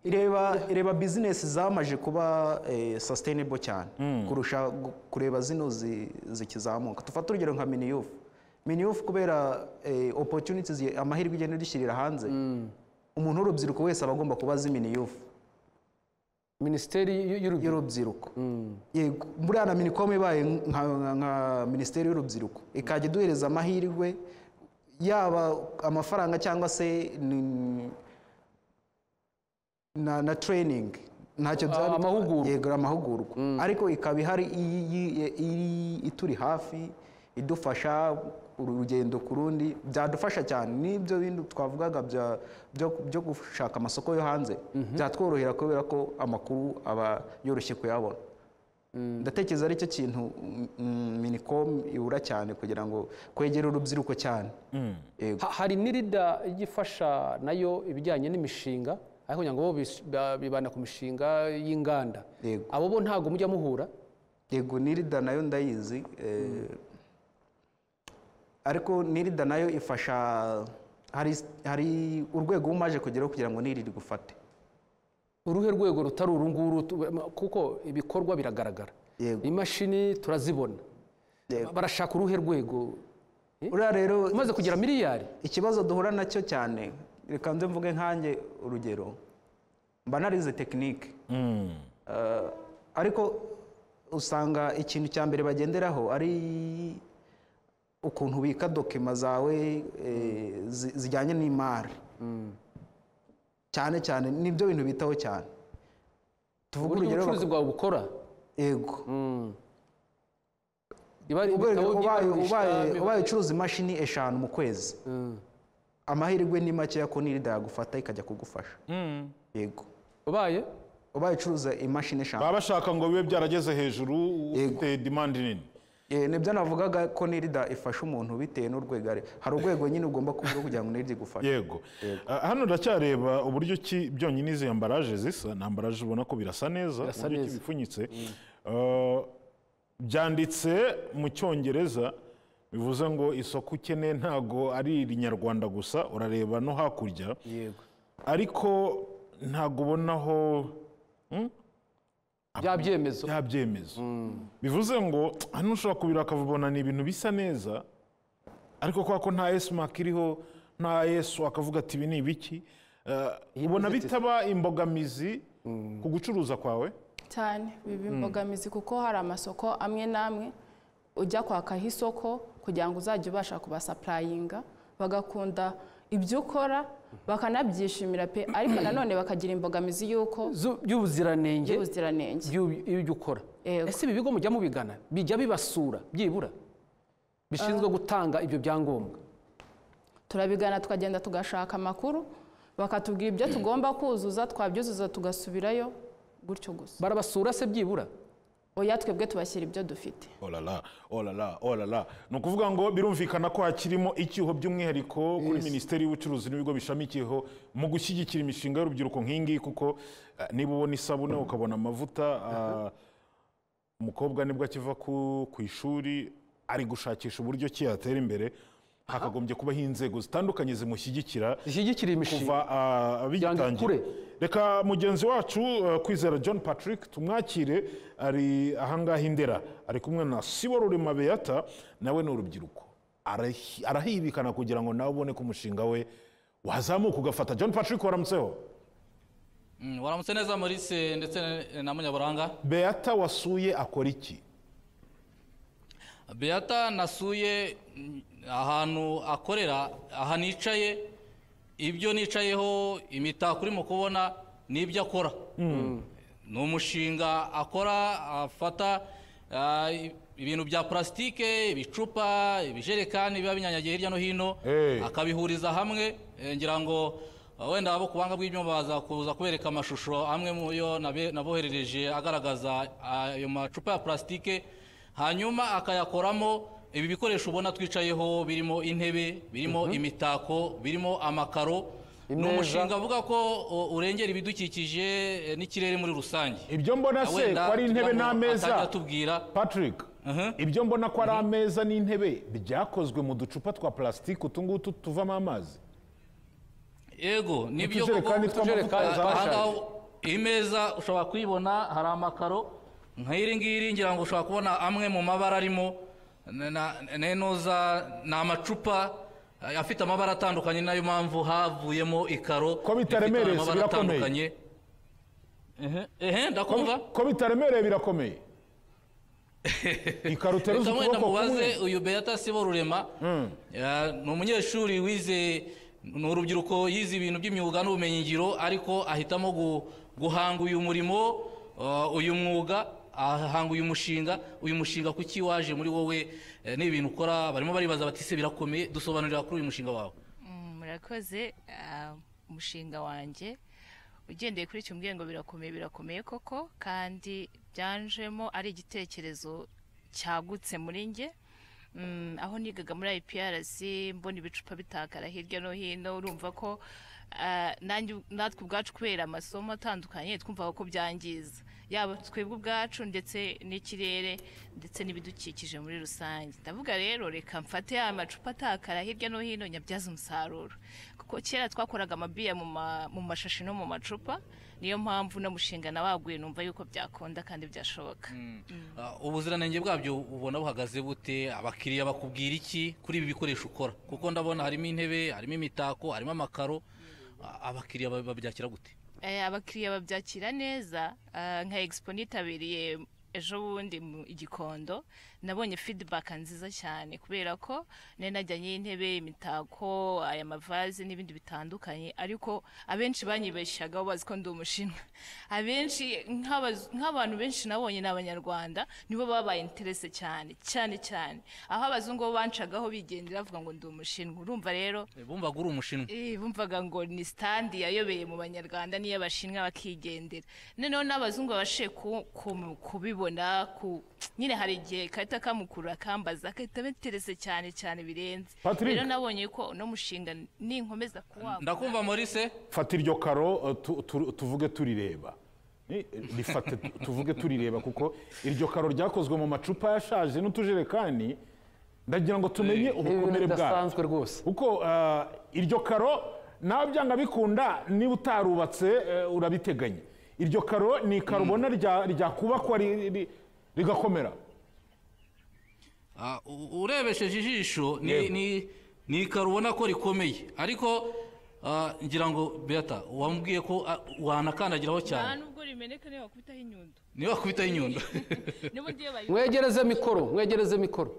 ireba ireba bizinesi zamaje kuba eh, sustainable cyane kurusha gu- kureba zino zi- zikizamuka tufate urugero nka miniyufu miniyufu kubera eh, opportunities ye- amahirwe igenda idushyirira hanze umuntu w'urubyiruko wese aba agomba kuba azi miniyufu minisiteri y'u- y'urubyiruko y'urubyiruko yego buriya na minicom ibaye nka nka minisiteri y'urubyiruko ikajya iduhereza amahirwe yaba amafaranga cyangwa se ni- na na training ntacyo byaba bitwaye. amahugurwa. yego amahugurwa ariko ikaba ihari iyi- iyi- iyi- ituri hafi idufasha urugendo ku rundi byadufasha cyane n'ibyo bindi twavugaga bya- byo- byo gushaka amasoko yo hanze byatworohera kubera ko amakuru aba yoroshye kuyabona ndatekereza ari cyo kintu mm, mm, minicom ibura cyane kugira ngo kwegera urubyiruko cyane yego Ha- hari n'irida ijya ifasha nayo ibijyanye n'imishinga ariko kugira ngo bo bis- ba- bibanda ku mishinga y'inganda Yego. abo bo ntabwo mujya muhura yego nirida nayo ndayizi eh, ariko nirida nayo ifasha hari hari urwego uba umaze kugeraho kugira ngo nirida igufate uruhe rwego rutari uru nguru tu- kuko ibikorwa biragaragara Yego. imashini turazibona Yego. barashaka uruhe rwego uriya rero umaze kugira miliyari ikibazo duhura nacyo cyane reka nze mvuge nkanjye urugero mba narize tekinike Eh, ariko usanga ikintu cya mbere bagenderaho ari ukuntu ubika dokima zawe eh, zi- zijyanye n'imari cyane cyane nibyo bintu bitaho cyane tuvuge uburyo urugero ubucuruzi bwawe bukora bak- yego Iba ari Ubwo ibitabo ubaye- by'ibarurisha, ubaye- biba- ubaye ucuruza imashini eshanu mu kwezi Mm. amahirwe ni makeya ko nirida yagufata ikajya kugufasha yego ubaye ubaye ucuruza imashini eshanu baba bashaka ngo bibe byarageze hejuru Yego. ufite demande nini Eh, nibyo navugaga ko nirida ifasha umuntu bitewe n'urwego ari hari urwego nyine ugomba kuvuga kugira ngo nirida igufashe yego Ah, hano ndacyareba uburyo ki byonyine izi ambaraje zisa ni ambaraje ubona ko birasa neza Birasa uburyo ki neza. bipfunyitse Ah, byanditse mu cyongereza bivuze ngo isoko ukeneye ntago ari irinyarwanda gusa urareba no hakurya yego ariko ntago ubonaho bya byemezo bya byemezo bivuze ngo hano ushobora kubira akabibona ni ibintu bisa neza ariko kwa ko nta esimake iriho nta yesu akavuga ati ibi ni ibiki Eh, ubona bitaba imbogamizi ku gucuruza kwawe cyane biba imbogamizi kuko hari amasoko amwe n'amwe ujya kwakaho isoko kugira ngo uzajye ubasha kubasapurayinga bagakunda ibyo ukora bakanabyishimira pe ariko nanone bakagira imbogamizi y'uko zu- by'ubuziranenge y'ubuziranenge by'u- ibyo ukora Yego. ese ibi bigo mujya mubigana bijya bibasura byibura bishinzwe gutanga ibyo byangombwa turabigana tukagenda tugashaka amakuru bakatubwira ibyo tugomba kuzuza twabyuzuza tugasubirayo gutyo gusa barabasura se byibura oya twebwe tubashyira ibyo dufite olala olala olala ni ukuvuga ngo birumvikana ko hakirimo icyuho by'umwihariko kuri minisiteri y'ubucuruzi n'ibigo bishamikiyeho mu gushyigikira imishinga y'urubyiruko nk'ingiyi kuko eh, niba ubona isabune ukabona amavuta ah, umukobwa nibwo akiva ku ku ishuri ari gushakisha uburyo ki yatera imbere hakagombye kubaho inzego zitandukanye zimushyigikira zishyigikira imishinga kuva ah, ikure. abigitangira reka mugenzi wacu eh, kwizera john patrick tumwakire ari ahangaha i ndera ari kumwe na siborurema beyata nawe ni urubyiruko Arahi- arahibikana kugira ngo nawe ubone ko umushinga we wazamuka ugafata john patrick waramutseho Mm, waramutse neza Maurice ndetse na- na Munyaburanga beyata wasuye akora iki Beata nasuye mm, ahantu akorera aha nicaye ibyo nicayeho imitako urimo kubona n'ibyo akora ni umushinga akora afata ah, i- ibintu bya purasitike ibicupa ibijerekani biba binyanyagiye hirya no hino Hey. akabihuriza hamwe eh, ngira ngo ah, wenda abo ku buhanga bw'ibyuma baza kuza kubereka amashusho amwe mu yo nabe- naboherereje agaragaza ah, ayo macupa ya purasitike hanyuma akayakoramo ibi bikoresho ubona twicayeho birimo intebe birimo imitako birimo amakaro ni Imeza. umushinga avuga ko o, urengera ibidukikije eh, n'ikirere muri rusange ibyo mbona se ko Wenda ari intebe tujyamo atajya n'ameza atubwira patrick Mhm. ibyo mbona ko ari ameza n'intebe byakozwe mu ducupa twa plastique utu ngutu tuvamo amazi yego nibyo Utujerekani koko tw'amavuta aha yazabashaje. ngaha imeza ushobora kuyibona hari amakaro nk'iri ngiri ngira ngo ushobora kubona amwe mu mabara arimo na- na- nenoza ni amacupa eh, afite amabara atandukanye nayo mpamvu havuyemo ikaro bitaremereye, ifite amabara birakomeye. atandukanye ehe ndakumva ko bitaremereye birakomeye ikarutera uzi reka wenda ukuboko kumwe mubaze uyu beyata sibo rurema Eh, ni umunyeshuri wize ni urubyiruko yize ibintu by'imyuga n'ubumenyingiro ariko ahitamo gu- guhanga uyu murimo eh, uyu mwuga ahanga uyu mushinga uyu mushinga kuki waje muri wowe eh, ni ibintu ukora barimo baribaza bati se birakomeye dusobanurira kuri uyu mushinga wawe Mm, murakoze ah, umushinga wanjye ugendeye kuri icyo mbwira ngo birakomeye birakomeye koko kandi byanjemo ari igitekerezo cyagutse muri njye Mm, aho nigaga muri IPRC mbona ibicupa bitakara hirya no hino urumva ko ah, nanjye u- natwe ubwacu kubera amasomo atandukanye twumvaga ko byangiza yaba twebwe ubwacu ndetse n'ikirere ndetse n'ibidukikije muri rusange ndavuga rero reka mfate ya macupa atakara hirya no hino nyabyaze umusaruro kuko kera twakoraga amabiya mu ma- mu mashashi no mu macupa niyo mpamvu no mushinga nawaguye numva yuko byakunda kandi byashoboka Ah, ubuziranenge bwabyo ubona buhagaze bute abakiriya bakubwira iki kuri ibi bikoresho ukora kuko ndabona harimo intebe harimo imitako harimo amakaro Ah, abakiriya ba- babyakira gute Eh, abakiriya babyakira neza Ah, nka expo nitabiriye ejo bundi mu igikondo nabonye feedback nziza cyane kubera ko nari najyanye intebe imitako aya mavazi n'ibindi bitandukanye ariko abenshi banyibeshyaga bo bazi ko ndi umushinwa abenshi nk'abaz- nk'abantu benshi nabonye ni abanyarwanda nibo babaye interese cyane cyane cyane aho abazungu bo bancagaho bigendera bavuga ngo ndi umushinwa urumva rero Eh, bumvaga uri umushinwa Eh, bumvaga ngo ni standi yayobeye mu banyarwanda n'iy'abashinwa bakigendera noneho n'abazungu babashije ku- ku- kubibona ku nyine hari igihe kahita kamukurura kambaza kahita biterese cyane cyane birenze Patrick. rero nabonye ko uno mushinga ninkomeza kuwagura ndakumva Maurice fata iryo karo eh, tu- tu- tuvuge turireba Ni- rifate tu- tuvuge turireba kuko iryo karo ryakozwe mu macupa yashaje n'utujerekani ndagira ngo tumenye ibintu ubukomere bwayo bidasanzwe rwose kuko eh, iryo karo nawe byanga bikunda niba utarubatse eh, urabiteganya iryo karo ni ikaro ubona rya- ryakubakwa ri- ri- rigakomera Ah, u- urebesheje ijisho ni- ni- ni ikaro ubona ko rikomeye ariko ah, ngira ngo beata wamubwiye ko ah, wanakandagiraho cyane nubwo rimeneka niyo wakubitaho inyundo niba wakubitaho inyundo n'ubundi iyo bayi- mwegereze mikoro mwegereze mikoro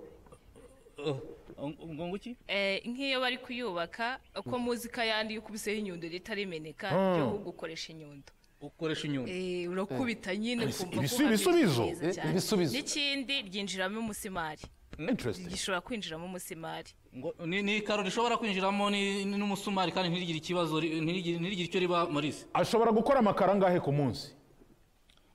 Ah, ngo ngo iki Eh, nk'iyo bari kuyubaka uko muzi ko ayandi yo kubiseho inyundo rita rimeneka yo gukoresha inyundo ukoresha inyundo Eh, urakubita nyine ukumva ibisu- ko ibisubizo? hameze neza Eh, cyane. ibisubizo. n'ikindi ryinjiramo umusimari interesting gishobora kwinjiramo umusimari ngo ni ni ikaro rishobora kwinjiramo ni- ni- n'umusumari kandi ntirigire ikibazo ri- ntirigire ntirigire icyo riba marise ashobora gukora amakaro angahe ku munsi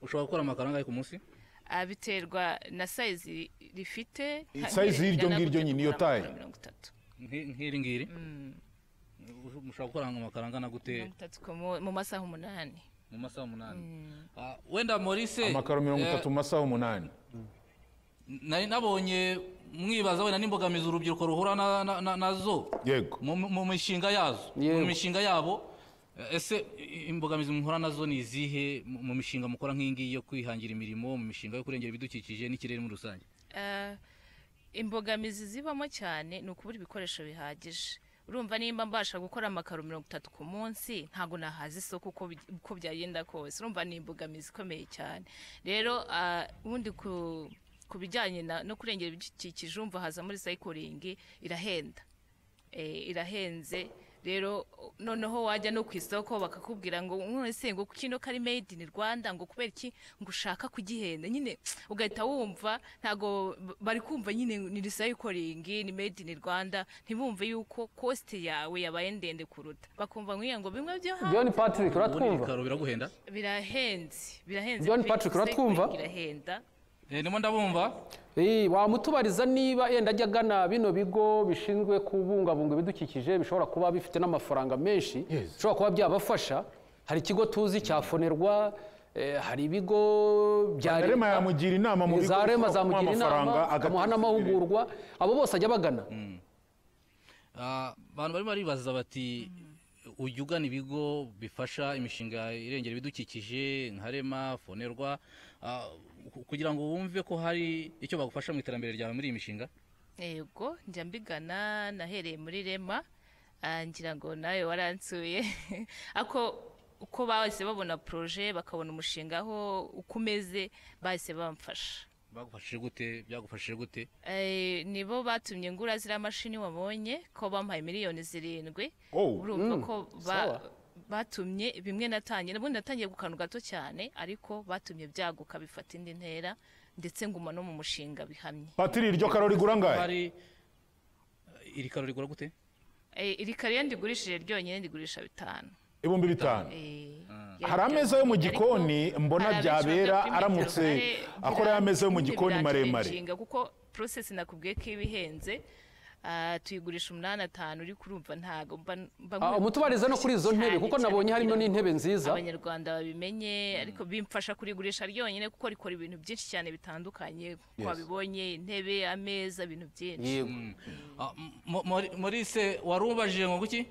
ushobora gukora amakaro angahe ku munsi Ah, biterwa na sayizi rifite I- size y'iryo ngiryo nyine, iyo taye. mirongo itatu Nki- nk'iri ngiri Ush- mushobora gukora amakaro angana gute mirongo itatu ku mu- mu masaha umunani mu masaha umunani Ah, wenda marise amakaro mirongo itatu mu masaha umunani nari nabonye mwibaza wenda n'imbogamizi urubyiruko ruhura na- na- na- nazo yego mu- mu mishinga yazo mu Yego. mishinga yabo Eh, ese i- imbogamizi muhura nazo ni izihe mu mu mishinga mukora nk'iyingiyi yo kwihangira imirimo mu mishinga yo kurengera ibidukikije n'ikirere muri rusange Ah, imbogamizi zibamo cyane ni ukubura ibikoresho bihagije urumva nimba mbasha gukora amakaro mirongo itatu ku munsi ntabwo nahaza isoko uko bi- uko byagenda kose urumva ni imbogamizi ikomeye cyane rero ah, ubundi ku ku bijyanye na- no kurengera ibidukikije urumva haza muri sayikoringi irahenda Eh, irahenze rero noneho wajya no ku isoko bakakubwira ngo none se ngo kino kari made in Rwanda ngo kubera iki ngo ushaka kugihenda nyine ugahita wumva ntago b- bari kumva nyine ni recycling ni made in Rwanda ntibumve yuko cost yawe yabaye ndende kuruta bakumva ngiye ngo bimwe byo hanze john patrick ubundi uratwumva ibikaro biraguhenda birahenze birahenze John pe, Patrick, recycling uratwumva? irahenda Eh, ndimo ndabumva Eh, wamutubariza niba yenda ajya agana bino bigo bishinzwe kubungabunga ibidukikije bishobora kuba bifite n'amafaranga menshi Yes. bishobora kuba byabafasha hari ikigo tuzi cya fonerwa eh, hari ibigo bya Rema yamugira inama mu bigo za rema bishobora kumuha zamugira inama amafaranga, akamuha agateza n'amahugurwa abo bose ajya bagana Ah, abantu barimo baribaza bati ujya ugana ibigo bifasha imishinga irengera ibidukikije nka rema fonerwa ah, ku- kugira ngo wumve ko hari icyo bagufasha mu iterambere ryawe muri iyi mishinga yego njya mbigana nahereye muri rema ah, ngira ngo nawe waransuye ako uko bahise babona poroje bakabona umushinga aho uko umeze bahise bamfasha bagufashije gute byagufashije gute Eh, nibo batumye ngura ziriya mashini wabonye ko bampaye miliyoni zirindwi Oh. urumva ko ba- sawa. batumye bimwe natangiye ubundi natangiye ku kantu gato cyane ariko batumye byaguka bifata indi ntera ndetse nguma no mu mushinga bihamye patiri iryo karo rigura ngahe hari iri karo rigura gute Eh, iri kare iyo ndigurishije ryonyine ndigurisha bitanu ibihumbi bitanu Eh, hari yari ameza yo mu byagukunda, gikoni ariko mbona hari abenshi byabera badapima aramutse intervale, akora ya meza yo mu birangiza gikoni maremare. inshinga, kuko porosesi nakubwiye ko iba ihenze ah, tuyigurisha umunani atanu uri kurumva ntabwo mba mba Ah, nkwiriye umutubarize no kuri izo cyane, ntebe kuko cyane nabonye harimo kugira ngo n'intebe nziza abanyarwanda babimenye ariko bimfasha kurigurisha ryonyine kuko rikora ibintu byinshi cyane bitandukanye twabibonye intebe ameza ibintu byinshi yego Ah, m- mo- mori- morise wari ubajije ngo guki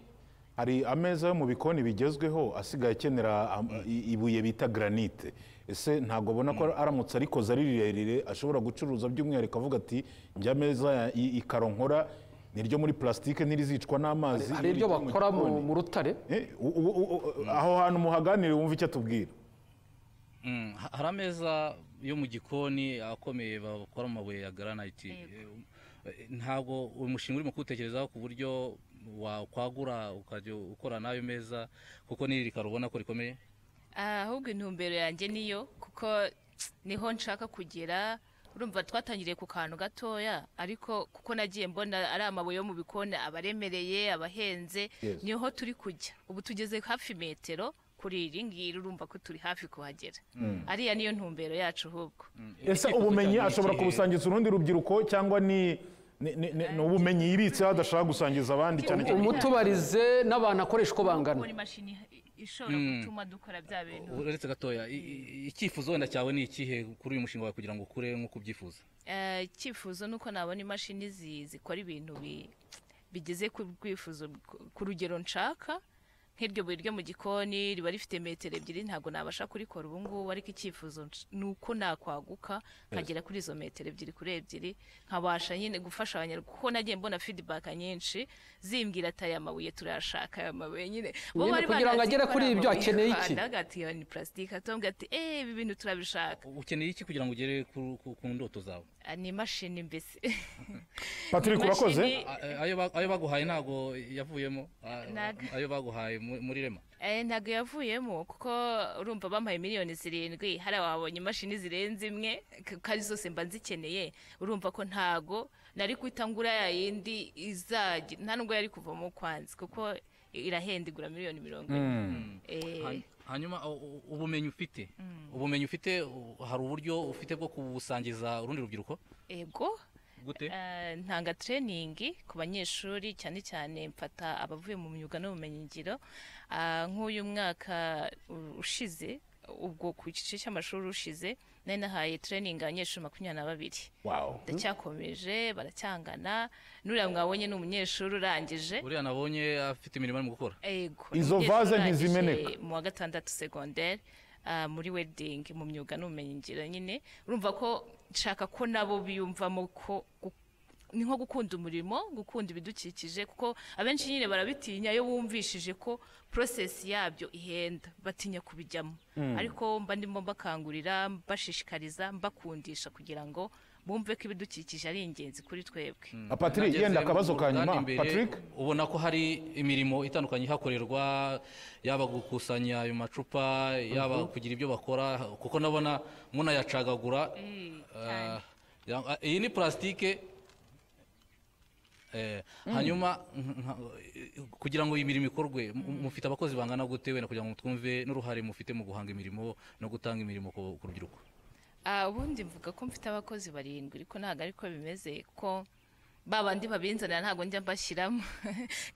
hari ameza yo mu bikoni bigezweho asigaye akenera am- i- ibuye bita granite ese ntabwo abona ko aramutse arikoze ari rirerire ashobora gucuruza by'umwihariko avuga ati njya ameza ya- i- ikaro nkora ni iryo muri plastique n'irizicwa n'amazi hari iryo iryo mu bakora mu gikoni." mu rutare Eh, u- u- u- u- aho hantu muhaganire wumve icyo atubwira Mm, ha- hari ameza yo mu gikoni akomeye bakora mu mabuye ya garanayiti Eh, ntabwo uyu mushinga urimo kuwutekerezaho ku buryo wakwagura ukajya ukora n'ayo meza kuko n'iri karo ubona ko rikomeye ahubwo intumbero yanjye niyo kuko niho nshaka kugera urumva twatangiriye ku kantu gatoya ariko kuko nagiye mbona ari amabuye yo mu bikoni aba aremereye aba ahenze Yes. niho turi kujya ubu tugeze hafi metero kuri iri ngiri urumva ko turi hafi kuhagera ariya niyo ntumbero yacu ahubwo ese ubumenyi ashobora kubusangiza urundi rubyiruko cyangwa ni ni- ni- ni- ni ubumenyi yibitseho adashaka gusangiza abandi cyane cyane umutubarize n'abantu akoresha uko bangana kubona imashini ishobora gutuma dukora bya bintu uretse gatoya i- i- icyifuzo wenda cyawe ni ikihe kuri uyu mushinga wawe kugira ngo ukure nk'uko ubyifuza Eh, icyifuzo ni uko nabona imashini zi- zikora ibintu bi- bigeze ku rwifuzo ku rugero nshaka nk'iryo buye ryo mu gikoni riba rifite metero ebyiri ntabwo nabasha kurikora ubu ngubu ariko icyifuzo nsh- ni uko nakwaguka nkagera kuri izo metero ebyiri kuri ebyiri nkabasha nyine gufasha abanyarwanda kuko nagiye mbona fidibaka nyinshi zimbwira ati aya mabuye turayashaka aya mabuye nyine bo Nyine bari kugira ngo banazi agere ko kuri ari ibyo amabuye akeneye y'u iki? Rwanda, agati "Iyo ni purasitike atubwira ati eee ibi bintu turabishaka ukeneye iki kugira ngo ugere ku- ku ku ndoto zawe Ah, ni imashini mbese Patrick urakoze Imashini- A- a- ayo ba- ayo baguhaye ntabwo yavuyemo a- Ntago. ayo baguhaye mu- muri rema Eh, ntabwo yavuyemo kuko urumva bampaye miliyoni zirindwi hari ababonye imashini zirenze imwe k- ko ari zose mba nzikeneye urumva ko ntago nari guhita ngura ya yindi izajya nta nubwo yari kuvamo kwanzi kuko irahenda igura miliyoni mirongo ine Eh, Han- hanyuma u- u- ubumenyi ufite ubumenyi ufite u- hari uburyo ufite bwo kubusangiza urundi rubyiruko ego gute Eh, ntanga training ku banyeshuri cyane cyane mfata abavuye mu myuga n'ubumenyingiro Ah, nk'uyu mwaka u- ushize ubwo ku gice cy'amashuri ushize nari nahaye training abanyeshuri makumyabiri na babiri Wow. ndacyakomeje baracyangana n'uriya mwabonye ni umunyeshuri urangije uriya nabonye afite imirimo arimo gukora Ego, Izo umunyeshuri vase urangije ntizimeneka. mu wa gatandatu segonderi muri wedding mu myuga n'ubumenyingiro nyine urumva ko nshaka ko nabo biyumvamo ko gu- ni nko gukunda umurimo gukunda ibidukikije kuko abenshi nyine barabitinya iyo bumvishije ko porosesi yabyo ihenda batinya kubijyamo ariko mba ndimo mbakangurira mbashishikariza mbakundisha kugira ngo bumve ko ibidukikije ari ingenzi kuri twebwe Ah, Patrick Nageze yenda mu akabazo ka ruganda nyuma imbere, Patrick ubona ko hari imirimo itandukanye ihakorerwa yaba gukusanya ayo macupa yaba kugira ibyo bakora kuko ndabona munayacagagura Ah, ya- ah, iyi ni purasitike Eh, hanyuma nka- kugira ngo iyi mirimo ikorwe mu- mufite abakozi bangana gute wenda kugira ngo twumve n'uruhare mufite mu guhanga imirimo no gutanga imirimo ku ku rubyiruko Ah, ubundi mvuga ko mfite abakozi barindwi ariko ntabwo ariko bimeze ko ba bandi babinzanira ntabwo njya mbashyiramo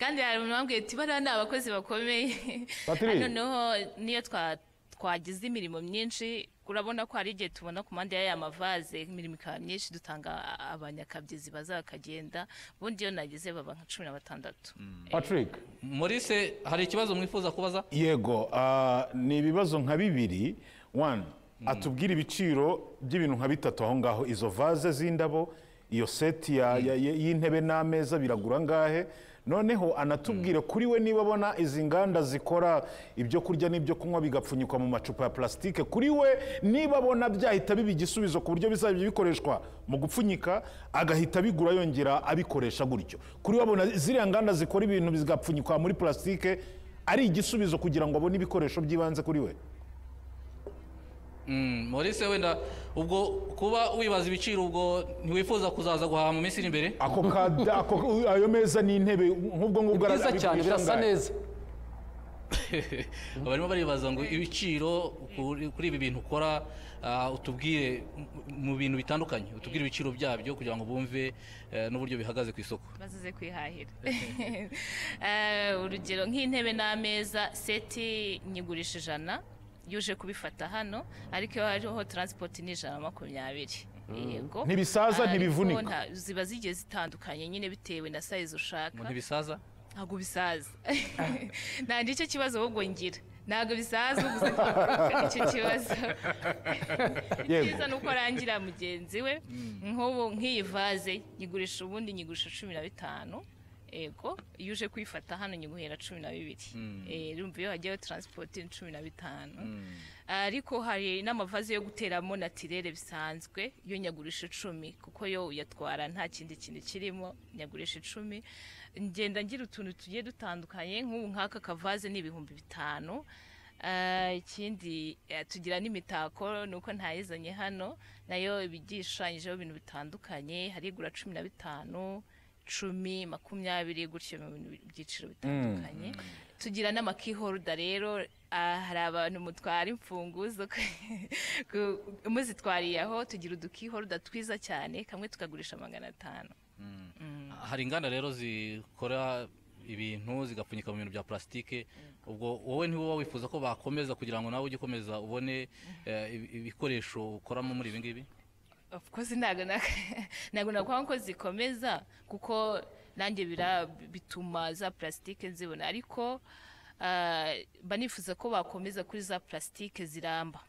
kandi hari umuntu wambwiye ati bariya ni abakozi bakomeye Patrick. noneho niyo twa- twagize imirimo myinshi urabona ko hari igihe tubona ku mpande y'aya mavaze imirimo ikaba myinshi dutanga abanyakabyizi baza bakagenda ubundi iyo nagize baba nka cumi na batandatu Patrick Maurice hari ikibazo mwifuza kubaza yego ah, ni ibibazo nka bibiri one atubwira ibiciro by'ibintu nka bitatu aho ngaho izo vaze z'indabo iyo seti ya- ya- ya- y'intebe n'ameza biragura angahe noneho anatubwire kuri we niba abona izi nganda zikora ibyo kurya n'ibyo kunywa bigapfunyikwa mu macupa ya plastique kuri we niba abona byahita biba igisubizo ku buryo bizajya bikoreshwa mu gupfunyika agahita abigura yongera abikoresha gutyo kuri we abona ziriya nganda zikora ibintu bigapfunyikwa muri plastique ari igisubizo kugira ngo abone ibikoresho by'ibanze kuri we Mm, Maurice wenda ubwo kuba wibaza ibiciro ubwo ntiwifuza kuzaza guhaha mu minsi iri imbere ako kada ako ayo meza n'intebe nk'ubwo ngubwo byiza cyane arabigurisha birasa angahe? neza barimo baribaza ngo ibiciro kuri kuri ibi bintu ukora ah, utubwire mu- mu bintu bitandukanye utubwire ibiciro byabyo kugira ngo bumve eh, n'uburyo bihagaze ku isoko bazize kwihahira Eh, urugero nk'intebe n'ameza seti nyigurisha ijana yuje kubifata hano ariko iyo hariho taransipoti ni ijana na makumyabiri yego Ntibisaza, Ariko ntibivunika. nta- ziba zigiye zitandukanye nyine bitewe na sayizi ushaka ngo ntibisaza ntabwo bisaza nta nicyo kibazo ahubwo ngira ntabwo bisaza uguze icyo kibazo yego cyiza ni uko arangira mugenzi we nk'ubu nk'iyi vaze nyigurisha ubundi nyigurisha cumi na bitanu yego iyo uje kuyifata hano nyiguhera cumi na bibiri Eh, urumva iyo hagiyeho taransipoti ni cumi na bitanu ariko hari n'amavaze yo guteramo natirere bisanzwe yo nyagurisha icumi kuko yo uyatwara nta kindi kintu kirimo nyagurisha icumi ngenda ngira utuntu tugiye dutandukanye nk'ubu nk'aka kavaze ni ibihumbi bitanu Ah, ikindi eh, tugira n'imitako ni uko ntayizanye hano nayo iba igishushanyijeho ibintu bitandukanye hari igura cumi na bitanu cumi makumyabiri gutyo mu bintu byiciro bitandukanye tugira n'amakihoruda rero ah, hari abantu mutwara imfunguzo ku- muzitwariye aho tugira udukihoruda twiza cyane kamwe tukagurisha magana atanu hari inganda rero zikora ibintu zigapfunyika mu bintu bya plastique ubwo wowe ntiwoba wifuza ko bakomeza kugira ngo nawe ujye ukomeza ubone eh, ibi- ibikoresho ukoramo muri ibi ngibi of course ntabwo na- ntabwo nakwanga ko zikomeza kuko nanjye bira- bituma za plastique nzibona ariko ah, mba nifuza ko bakomeza kuri za plastique ziramba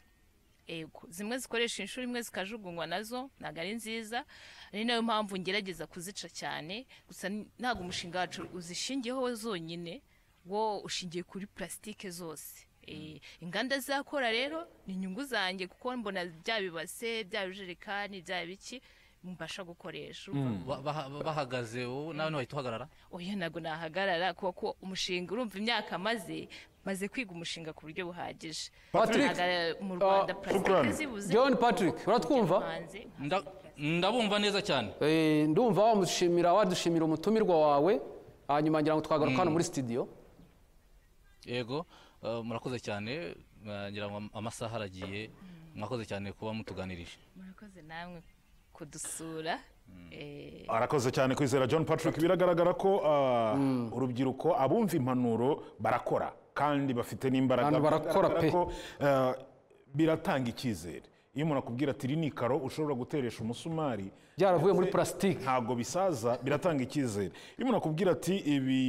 ego zimwe zikoresha inshuro imwe zikajugunywa nazo ntabwo ari nziza ari nayo mpamvu ngerageza kuzica cyane gusa n- ntabwo umushinga wacu uzishingiyeho zonyine wo ushingiye kuri plastique zose Eh, inganda zakora rero ni inyungu zanjye kuko mbona bya bibase bya bijerekani bya biki mbasha gukoresha urumva Ba- baha- bahagaze wowe nawe ntiwahita uhagarara oya ntabwo nahagarara kuko umushinga urumva imyaka maze maze kwiga umushinga ku buryo buhagije Patrick, Hagarara mu rwanda ah, plastique zibuze John Patrick, uratwumva? Hanze. Nda- ndabumva neza cyane Eh, ndumva wamushimira wadushimira umutumirwa wawe hanyuma ngira ngo twagaruka hano muri studio yego eh, murakoze cyane eh, ngira ngo amasaha aragiye mwakoze cyane kuba mutuganirije murakoze namwe kudusura Eh, arakoze cyane kwizera john patrick biragaragara ko ah, urubyiruko abumva impanuro barakora kandi bafite n'imbaraga Abantu barakora Bigaragara pe. ko, ah, biratanga icyizere iyo umuntu akubwira ati iri ni ikaro ushobora guteresha umusumari byaravuye muri ndetse plastique ntabwo bisaza biratanga icyizere iyo umuntu akubwira ati ibi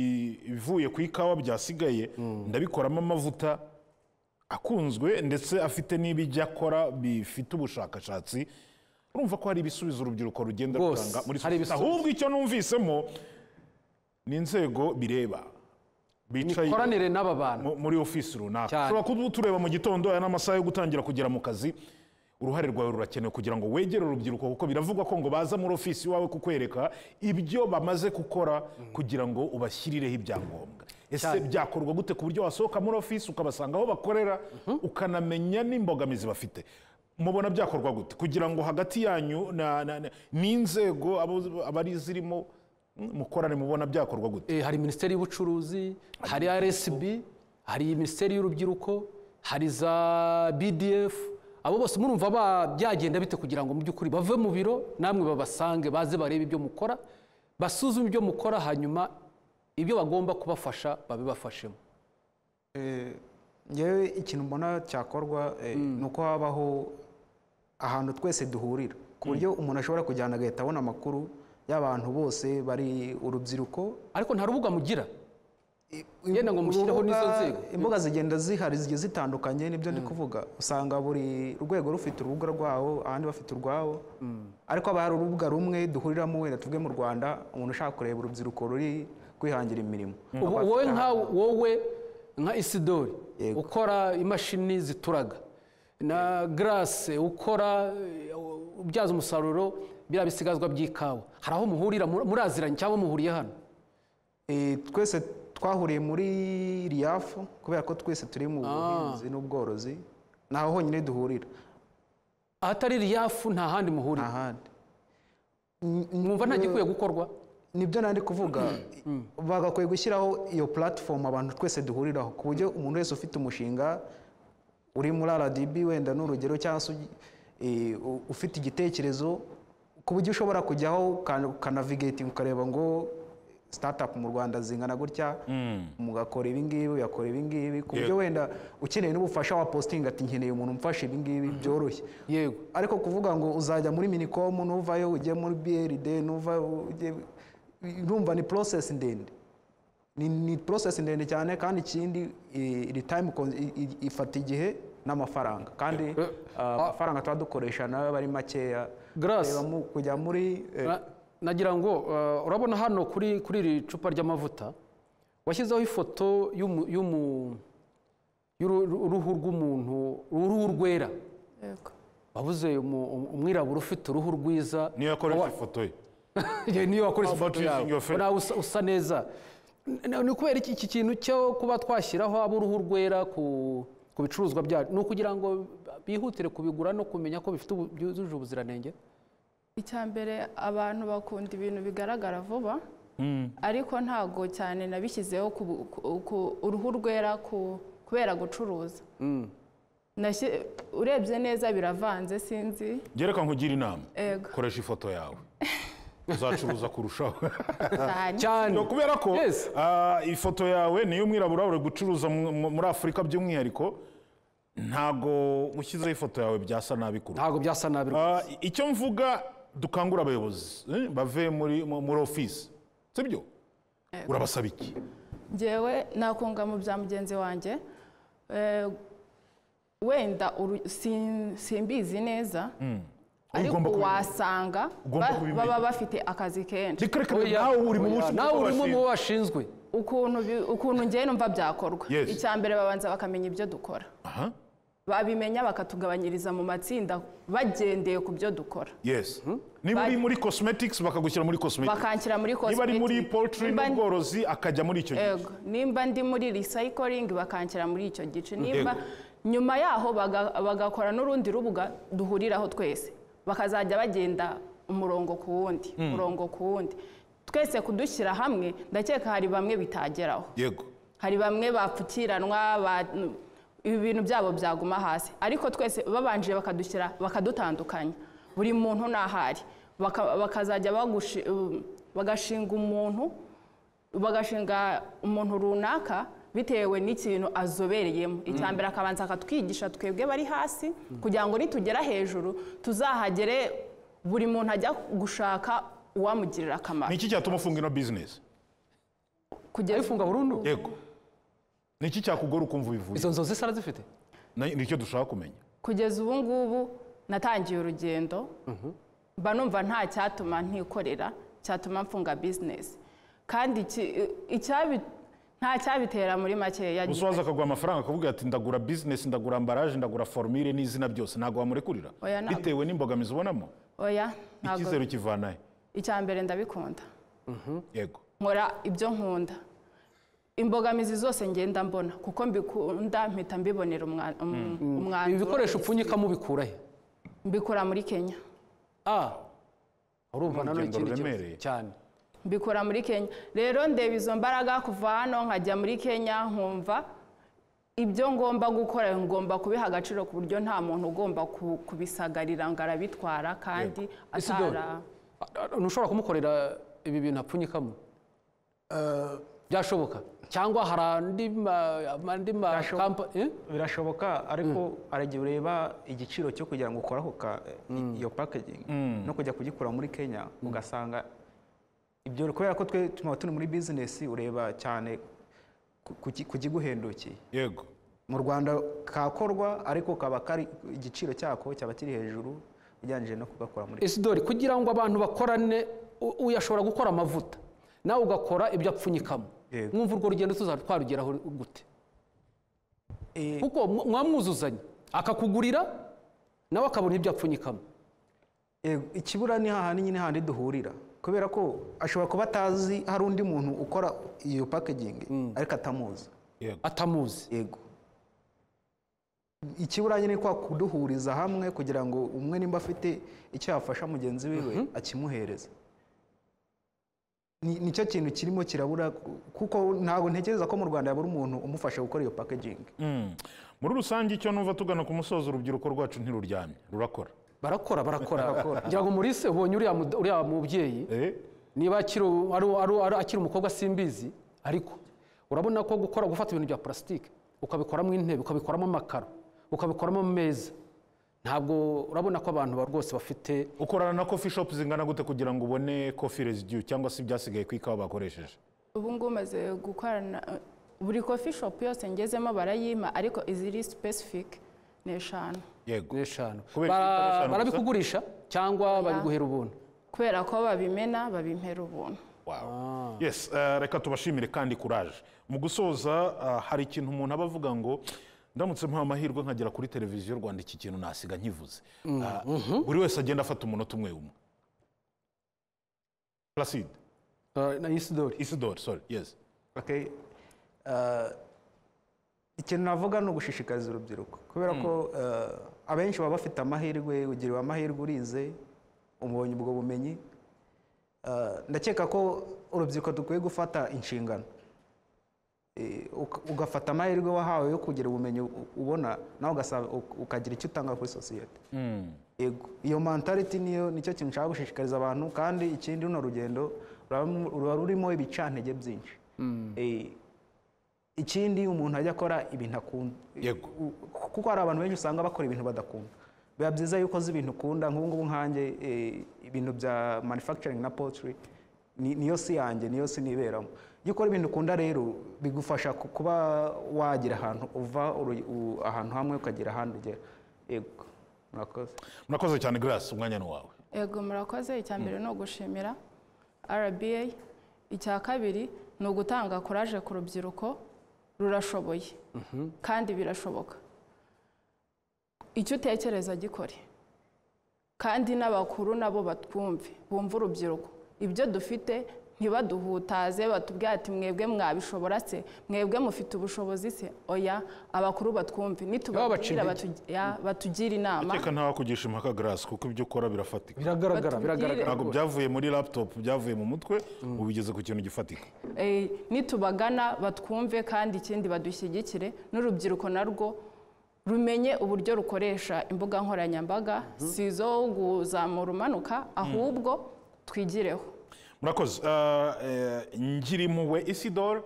ibivuye ku ikawa byasigaye ndabikoramo amavuta akunzwe ndetse afite n'ibijya akora bifite ubushakashatsi urumva ko hari ibisubizo urubyiruko rugenda Rwose, rutanga muri hari sosiyete ibisubizo. ahubwo icyo numvisemo ni inzego bireba bicaye mikoranire n'aba bantu mu- muri ofisi runaka Cyane. ushobora kuba utureba mu gitondo aya ni amasaha yo gutangira kugera mu kazi uruhare rwawe rurakenewe kugira ngo wegere urubyiruko kuko biravugwa ko ngo baza muri ofisi iwawe kukwereka ibyo bamaze gukora kugira ngo ubashyirireho ibyangombwa ese Cyane. byakorwa gute ku buryo wasohoka muri ofisi ukabasanga aho bakorera ukanamenya n'imbogamizi bafite mubona byakorwa gute kugira ngo hagati yanyu na- na- na- n'inzego abo- abari zirimo mm, mukorane mubona byakorwa gute Eh, hari minisiteri y'ubucuruzi hari rsb hari minisiteri y'urubyiruko hari za bdf abo bose murumva ba- byagenda bite kugira ngo mu by'ukuri bave mu biro namwe babasange baze barebe ibyo mukora basuzume ibyo mukora hanyuma ibyo bagomba kubafasha babibafashemo Eh, ngewe ikintu mbona cyakorwa eh, ni uko habaho ahantu twese duhurira ku buryo umuntu ashobora kujyana agahita abona amakuru y'abantu bose bari urubyiruko ariko nta rubuga mugira Yenda ngo mushyireho urubuga- n'izo nzego. imbuga zigenda zihari zigiye zitandukanye nibyo ndi kuvuga usanga buri rwego rufite urubuga rwawo abandi bafite urwabo ariko haba hari urubuga rumwe duhuriramo wenda tuvuge mu rwanda umuntu ushaka kureba urubyiruko ruri kwihangira imirimo Ubu wowe nka wowe nka isidori Yego. ukora imashini zituraga na garase ukora eh, ubyaza umusaruro biriya bisigazwa by'ikawa hari aho muhurira mu- muraziranye cyangwa muhuriye hano Eh, twese twahuriye muri riyafu kubera ko twese turi mu buhinzi n'ubworozi ni aho honyine duhurira ahatari riyafu nta handi muhurira ahandi mwumva nta gikwiye gukorwa nibyo nandi kuvuga bagakwiye gushyiraho iyo puratifomu abantu twese duhuriraho ku buryo umuntu wese ufite umushinga uri muri rdb wenda n'urugero cyangwa se ugi- eh, u- ufite igitekerezo ku buryo ushobora kujyaho uka- ukanavigating ukareba ngo sitatapu mu rwanda zingana gutya mugakora ibingibi ugakora ibingibi ku buryo wenda ukeneye n'ubufasha wa positingi ati nkeneye umuntu umfasha ibingibi byoroshye yego ariko kuvuga ngo uzajya muri minikomu nuvayo ujye muri brd nuvayo ujye urumva ni process ndende ni, ni process ndende cyane kandi ikindi i- iri time con- i- i- ifata igihe n'amafaranga kandi uh, amafaranga tuba dukoresha nayo aba ari makeya Grace. Reba mu- kujya muri eh, Na- nagira ngo uh, urabona hano kuri kuri iri cupa ry'amavuta washyizeho ifoto y'umu- y'umu- y'uru- uruhu rw'umuntu uruhu rwera Yego. wabuze umu- um- umwirabura ufite uruhu rwiza niyo yakoresha Wa- ifoto ye Yeah, niyo wakoresha How about ifoto using yawe your face? nawe usa, usa neza N- ni kubera iki iki kintu cyo kuba twashyiraho ab'uruhu rwera ku ku bicuruzwa byacu ni ukugira ngo bihutire kubigura no kumenya ko bifite ubu- byujuje ubuziranenge icya mbere abantu bakunda ibintu bigaragara vuba ariko ntabwo cyane nabishyizeho ku, ku, ku uruhu rwera ku, kubera gucuruza Nashyi- urebye neza biravanze sinzi gereka nkugire inama Ego. koresha ifoto yawe uzacuruza kurushaho cyane cyane No, kubera ko Yes. ah, ifoto yawe niyo umwirabura uri gucuruza mu- mu- muri afurika by'umwihariko ntago ushyizeho ifoto yawe byasa nabi kurusha ntabwo byasa nabi Ah, icyo mvuga dukangura abayobozi eh, bave muri mu- muri ofisi sibyo urabasaba iki ngewe nakunga mu bya mugenzi wanjye eh, wenda uru- sin- simbizi neza ariko Ugomba kubimenya. wasanga Ugomba ba- kubimenya. baba bafite akazi kenshi reka Oya, reka nawe uri mu oya, bushinzwe nawe uri mu bw'abashinzwe. bo bashinzwe ukuntu bi- ukuntu ngewe numva byakorwa Yes. icya mbere babanza bakamenya ibyo dukora aha babimenya bakatugabanyiriza mu matsinda bagendeye ku byo dukora yes niba uri Bari- muri cosmetics bakagushyira muri cosmetics bakanshyira muri niba ari muri cosmetic. poultry Nimba- n'ubworozi akajya muri icyo gice Ego, nimba ndi muri recycling bakanshyira muri icyo gice nimba Ego. nyuma yaho baga- bagakora n'urundi rubuga duhuriraho twese bakazajya bagenda umurongo ku wundi umurongo ku wundi twese kudushyira hamwe ndakeka hari bamwe bitageraho yego hari bamwe bapfukiranwa ba- ibi bintu byabo byaguma hasi ariko twese babanje bakadushyira bakadutandukanya buri muntu n'ahari Baka- bakazajya bagushi- um, bagashinga umuntu bagashinga umuntu runaka bitewe n'ikintu azobereyemo icya mbere akabanza akatwigisha twebwe bari hasi kugira ngo nitugera hejuru tuzahagere buri muntu ajya gushaka uwamugirira ni akamaro iki cyatuma ufunga ino business kugeza ayifunga burundu yego ni iki cyakugora ukumva ubivuye izo nzozi sara zifite Na- ni icyo dushaka kumenya kugeza ubu ngubu natangiye urugendo mba numva nta cyatuma ntikorera cyatuma mfunga bizinesi kandi iki- icyabi nta cyabitera muri makeya gusa waza akaguha amafaranga akavuga ati ndagura business ndagura ambaraje ndagura formire n'izina byose ntabwo wamurekurira Oya, ntabwo. bitewe n'imbogamizi ubonamo oya ntabwo icyizere ukivanahe icya mbere ndabikunda yego nkora ibyo nkunda imbogamizi zose ngenda mbona kuko mbikunda mpita mbibonera umwa- um- ibi umwanzuro bikoresho upfunyikamo ubikura he mbikora muri kenya ah urumva Ni nanone urugendo ikindi kibazo ruremereye. cyane mbikora muri kenya rero ndeba izo mbaraga kuva hano nkajya muri kenya nkumva ibyo ngomba gukora ngomba kubiha agaciro ku buryo nta muntu ugomba ku- kubisagarira ngo arabitwara kandi isidori atara a- a- ntushobora kumukorera ibi bintu apfunyikamo byashoboka cyangwa hari andi ma- andi ma Byashoboka. kampa- eh? birashoboka ariko hari igihe ureba igiciro cyo kugira ngo ukore ako ka- iyo packaging no kujya kugikura muri kenya ugasanga ibyo kubera ko twe tuba turi muri bizinesi ureba cyane ku- ku ki- ku kiguhendukeye yego mu rwanda kakorwa ariko kaba kari igiciro cyako cyaba kiri hejuru ugereranyije no kugakora muri isidori kugira ngo abantu bakorane u- uyu ashobora gukora amavuta nawe ugakora ibyo apfunyikamo Yego. mwumva urwo rugendo tuzaba twarugeraho gute Eh, kuko mwa- mwamwuzuzanya akakugurira nawe akabona ibyo apfunyikamo Yego, ikibura ni hahandi nyine handi duhurira kubera ko ashobora kuba atazi hari undi muntu ukora iyo packaging ariko atamuzi yego atamuzi yego ikibura nyine ni kwa kuduhuriza hamwe kugira ngo umwe nimba afite icyo yafasha mugenzi wiwe akimuhereza Ni- nicyo kintu kirimo kirabura ku- kuko ntabwo ntekereza ko mu rwanda yabura umuntu umufasha gukora iyo packaging Mm. muri rusange icyo numva tugana ku musozo urubyiruko rwacu ntiruryamye rurakora barakora barakora ngira ngo murise ubonye uriya mu- uriya mubyeyi Eh, niba akiri u- ari- ari- ari- akiri umukobwa simbizi ariko urabona ko gukora gufata ibintu bya purasitike ukabikoramo intebe ukabikoramo amakaro ukabikoramo ameza ntabwo urabona ko abantu ba- rwose bafite ukorana na coffee shop zingana gute kugira ngo ubone coffee residue cyangwa se ibyasigaye ku ikawa bakoresheje ubu ngubu maze gukorana buri kofi shopu yose ngezemo barayima ariko iziri sipesifike ni eshanu yego n'eshanu Kubera ko Bara- eshanu gusa? barabikugurisha cyangwa babiguhera ubuntu kubera ko babimena babimpera ubuntu Wow. yes eh, reka tubashimire kandi courage mu gusoza ah, hari ikintu umuntu aba avuga ngo ndamutse mpa amahirwe nkagera kuri televiziyo rwanda iki kintu nasiga nkivuze Ah, buri wese agenda afata umunota umwe umwe placide Eh, na isidori isidore sorry yes Okay. Uh, ikintu navuga ni ugushishikariza urubyiruko kubera ko uh, abenshi baba bafite amahirwe ugiriwe amahirwe urize umubonye ubwo bumenyi Uh, ndakeka ko urubyiruko dukwiye gufata inshingano Eh, uka- ugafata amahirwe wahawe yo kugira ubumenyi u- ubona nawe ugasaba- uk- ukagira icyo utanga kuri sosiyete Yego. iyo mentality niyo nicyo kintu nshaka gushishikariza abantu kandi ikindi runo rugendo ruraba- ruba rurimo ibicantege byinshi Eh, ikindi umuntu ajya akora ibintu akunda Yego. U- kuko hari abantu benshi usanga bakora ibintu badakunda biba byiza yuko uzi ibintu ukunda nk'ubu ngubu nkanjye eh, ibintu bya manufacturing na poultry ni- niyo si yanjye niyo si niberamo iyo ukora ibintu ukunda rero bigufasha ku- kuba wagira ahantu uva uru- u- ahantu hamwe ukagera ahandi ugera yego murakoze murakoze cyane grace umwanya ni wawe Ego murakoze icya mbere ni ugushimira RBA icya kabiri ni ugutanga kuraje ku rubyiruko rurashoboye kandi birashoboka icyo utekereza gikore kandi n'abakuru nabo batwumve bumve urubyiruko ibyo dufite ntibaduhutaze batubwire ati mwebwe mwabishobora se mwebwe mufite ubushobozi se oya abakuru batwumve baciye nitubabwira intege. batu- ya, batugire inama reka ntawakugisha impaka grace kuko ibyo ukora birafatika biragaragara Batubwire. biragaragara ntabwo rwose. byavuye muri laptop byavuye mu mutwe ubigeze ku kintu gifatika Eh, nitubagana batwumve kandi ikindi badushyigikire n'urubyiruko narwo rumenye uburyo rukoresha imbuga nkoranyambaga si izo kuzamura umanuka ahubwo twigireho murakoze Ah, eh, ngirimpuhwe isidore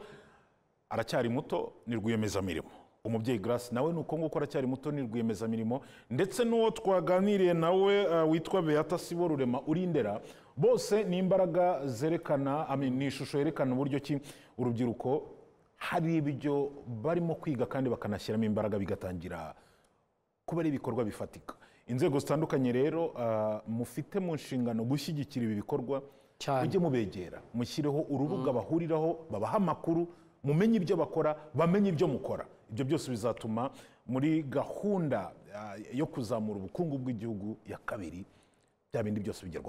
aracyari muto ni rwiyemezamirimo umubyeyi grace nawe ni uko nguko aracyari muto ni rwiyemezamirimo ndetse n'uwo twaganiriye nawe ah, witwa beata sibo rurema urindera bose ni imbaraga zerekana I mean, ni ishusho yerekana uburyo ki urubyiruko hari ibyo barimo kwiga kandi bakanashyiramo imbaraga bigatangira kuba ari ibikorwa bifatika inzego zitandukanye rero ah, mufite mu nshingano gushyigikira ibi bikorwa Cyane. mujye mubegera mushyireho urubuga bahuriraho babaha amakuru mumenye ibyo bakora bamenye ibyo mukora ibyo byose bizatuma muri gahunda ah, yo kuzamura ubukungu bw'igihugu ya kabiri bya bindi byose bigerwaho